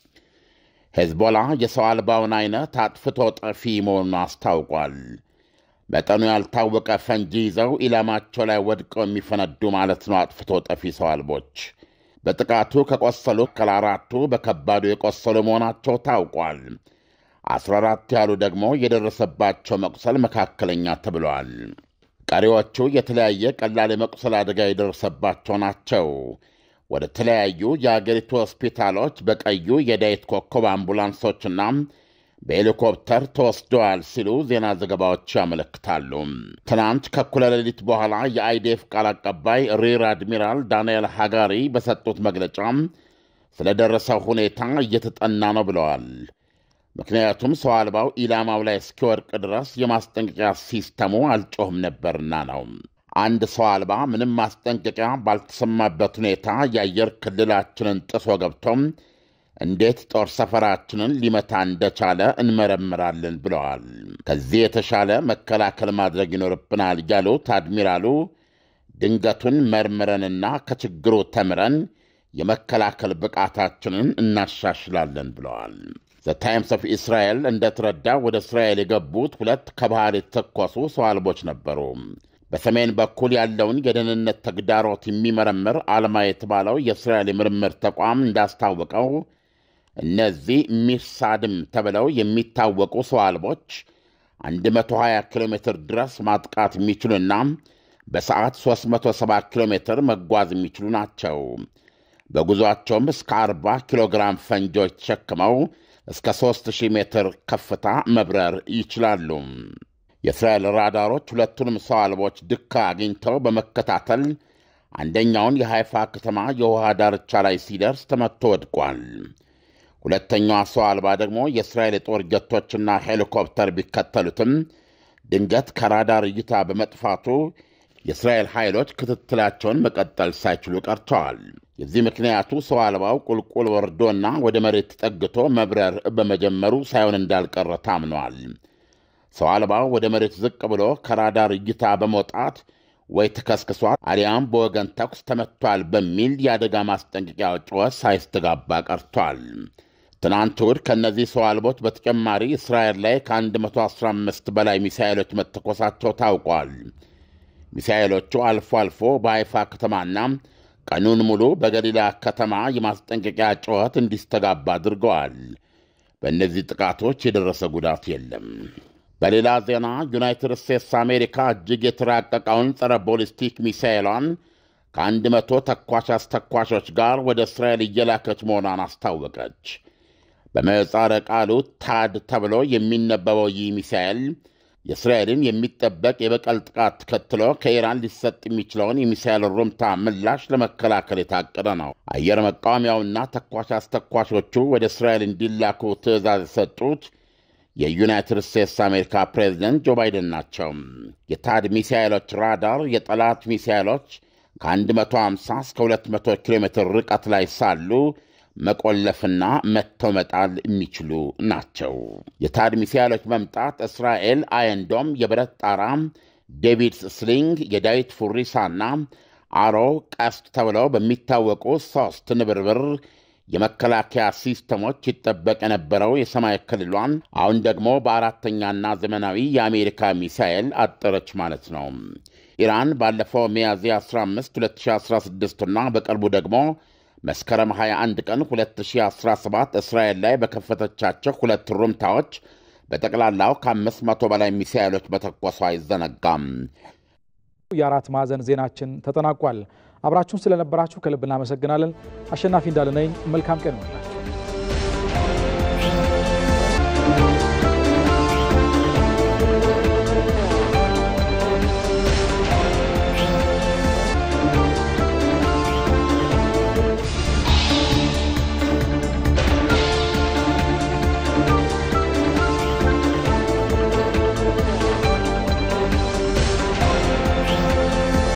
ሄዝቦላ የሰው አልባውን አይነት አጥፍቶ ጠፊ መሆኑን አስታውቋል። መጠኑ ያልታወቀ ፈንጂ ይዘው ኢላማቸው ላይ ወድቀው የሚፈነዱ ማለት ነው አጥፍቶ ጠፊ ሰው አልቦች። በጥቃቱ ከቆሰሉ ከአራቱ በከባዱ የቆሰሉ መሆናቸው ታውቋል። 14 ያሉ ደግሞ የደረሰባቸው መቁሰል መካከለኛ ተብለዋል። ቀሪዎቹ የተለያየ ቀላል የመቁሰል አደጋ የደረሰባቸው ናቸው። ወደ ተለያዩ የአገሪቱ ሆስፒታሎች በቀዩ የዳዊት ኮከብ አምቡላንሶችና በሄሊኮፕተር ተወስደዋል ሲሉ ዜና ዘገባዎች ያመለክታሉ። ትናንት ከእኩለ ሌሊት በኋላ የአይዴፍ ቃል አቀባይ ሪር አድሚራል ዳንኤል ሃጋሪ በሰጡት መግለጫ ስለደረሰው ሁኔታ እየተጠና ነው ብለዋል። ምክንያቱም ሰው አልባው ኢላማው ላይ እስኪወድቅ ድረስ የማስጠንቀቂያ ሲስተሙ አልጮህም ነበርና ነው። አንድ ሰው አልባ ምንም ማስጠንቀቂያ ባልተሰማበት ሁኔታ የአየር ክልላችንን ጥሶ ገብቶም እንዴት ጦር ሰፈራችንን ሊመታ እንደቻለ እንመረምራለን ብለዋል። ከዚህ የተሻለ መከላከል ማድረግ ይኖርብናል ያሉት አድሚራሉ ድንገቱን መርምረንና ከችግሩ ተምረን የመከላከል ብቃታችንን እናሻሽላለን ብለዋል። ዘ ታይምስ ኦፍ እስራኤል እንደተረዳው ወደ እስራኤል የገቡት ሁለት ከባህር የተተኮሱ ሰው አልቦች ነበሩ። በሰሜን በኩል ያለውን የደህንነት ተግዳሮት የሚመረምር አልማ የተባለው የእስራኤል የምርምር ተቋም እንዳስታወቀው እነዚህ ሚሳድም ተብለው የሚታወቁ ሰው አልቦች 120 ኪሎ ሜትር ድረስ ማጥቃት የሚችሉና በሰዓት 370 ኪሎ ሜትር መጓዝ የሚችሉ ናቸው። በጉዞአቸውም እስከ 40 ኪሎ ግራም ፈንጆች ተሸክመው እስከ 3000 ሜትር ከፍታ መብረር ይችላሉ። የእስራኤል ራዳሮች ሁለቱንም ሰው አልቦች ድካ አግኝተው በመከታተል አንደኛውን የሃይፋ ከተማ የውሃ ዳርቻ ላይ ሲደርስ ተመቶ ወድቋል። ሁለተኛዋ ሰው አልባ ደግሞ የእስራኤል የጦር ጀቶችና ሄሊኮፕተር ቢከተሉትም ድንገት ከራዳር እይታ በመጥፋቱ የእስራኤል ኃይሎች ክትትላቸውን መቀጠል ሳይችሉ ቀርተዋል። የዚህ ምክንያቱ ሰው አልባው ቁልቁል ወርዶና ወደ መሬት ተጠግቶ መብረር በመጀመሩ ሳይሆን እንዳልቀረ ታምኗል። ሰው አልባው ወደ መሬት ዝቅ ብሎ ከራዳር እይታ በመውጣት ወይ ተከስክሷል አሊያም በወገን ተኩስ ተመቷል በሚል የአደጋ ማስጠንቀቂያ ጩኸት ሳይስተጋባ ቀርቷል። ትናንት እሁድ ከእነዚህ ሰው አልቦች በተጨማሪ እስራኤል ላይ ከ115 በላይ ሚሳኤሎች መተኮሳቸው ታውቋል። ሚሳኤሎቹ አልፎ አልፎ በሃይፋ ከተማና ቀኑን ሙሉ በገሊላ ከተማ የማስጠንቀቂያ ጩኸት እንዲስተጋባ አድርገዋል። በእነዚህ ጥቃቶች የደረሰ ጉዳት የለም። በሌላ ዜና ዩናይትድ ስቴትስ አሜሪካ እጅግ የተራቀቀውን ጸረ ቦሊስቲክ ሚሳኤሏን ከአንድ መቶ ተኳሽ አስተኳሾች ጋር ወደ እስራኤል እየላከች መሆኗን አስታወቀች። በምህጻረ ቃሉ ታድ ተብሎ የሚነበበው ይህ ሚሳኤል የእስራኤልን የሚጠበቅ የበቀል ጥቃት ተከትሎ ከኢራን ሊሰጥ የሚችለውን የሚሳኤል ሩምታ ምላሽ ለመከላከል የታቀደ ነው። አየር መቃወሚያውና ተኳሽ አስተኳሾቹ ወደ እስራኤል እንዲላኩ ትዕዛዝ የሰጡት የዩናይትድ ስቴትስ አሜሪካ ፕሬዚደንት ጆ ባይደን ናቸው። የታድ ሚሳኤሎች ራዳር የጠላት ሚሳኤሎች ከ150 እስከ 200 ኪሎ ሜትር ርቀት ላይ ሳሉ መቆለፍና መተው መጣል የሚችሉ ናቸው። የታድ ሚሳኤሎች መምጣት እስራኤል አየንዶም፣ የብረት ጣራ፣ ዴቪድስ ስሊንግ፣ የዳዊት ፉሪሳና አሮ ቀስት ተብለው በሚታወቁ ሦስት ንብርብር የመከላከያ ሲስተሞች ይጠበቅ የነበረው የሰማይ ክልሏን አሁን ደግሞ በአራተኛና ዘመናዊ የአሜሪካ ሚሳኤል አጠረች ማለት ነው። ኢራን ባለፈው ሚያዝያ 15 2016 እና በቅርቡ ደግሞ መስከረም 21 ቀን 2017 እስራኤል ላይ በከፈተቻቸው ሁለት ሩምታዎች በጠቅላላው ከ500 በላይ ሚሳኤሎች መተኮሷ አይዘነጋም። የአራት ማዕዘን ዜናችን ተጠናቋል። አብራችሁን ስለነበራችሁ ከልብ እናመሰግናለን። አሸናፊ እንዳለ ነኝ። መልካም ቀን ይሆናል።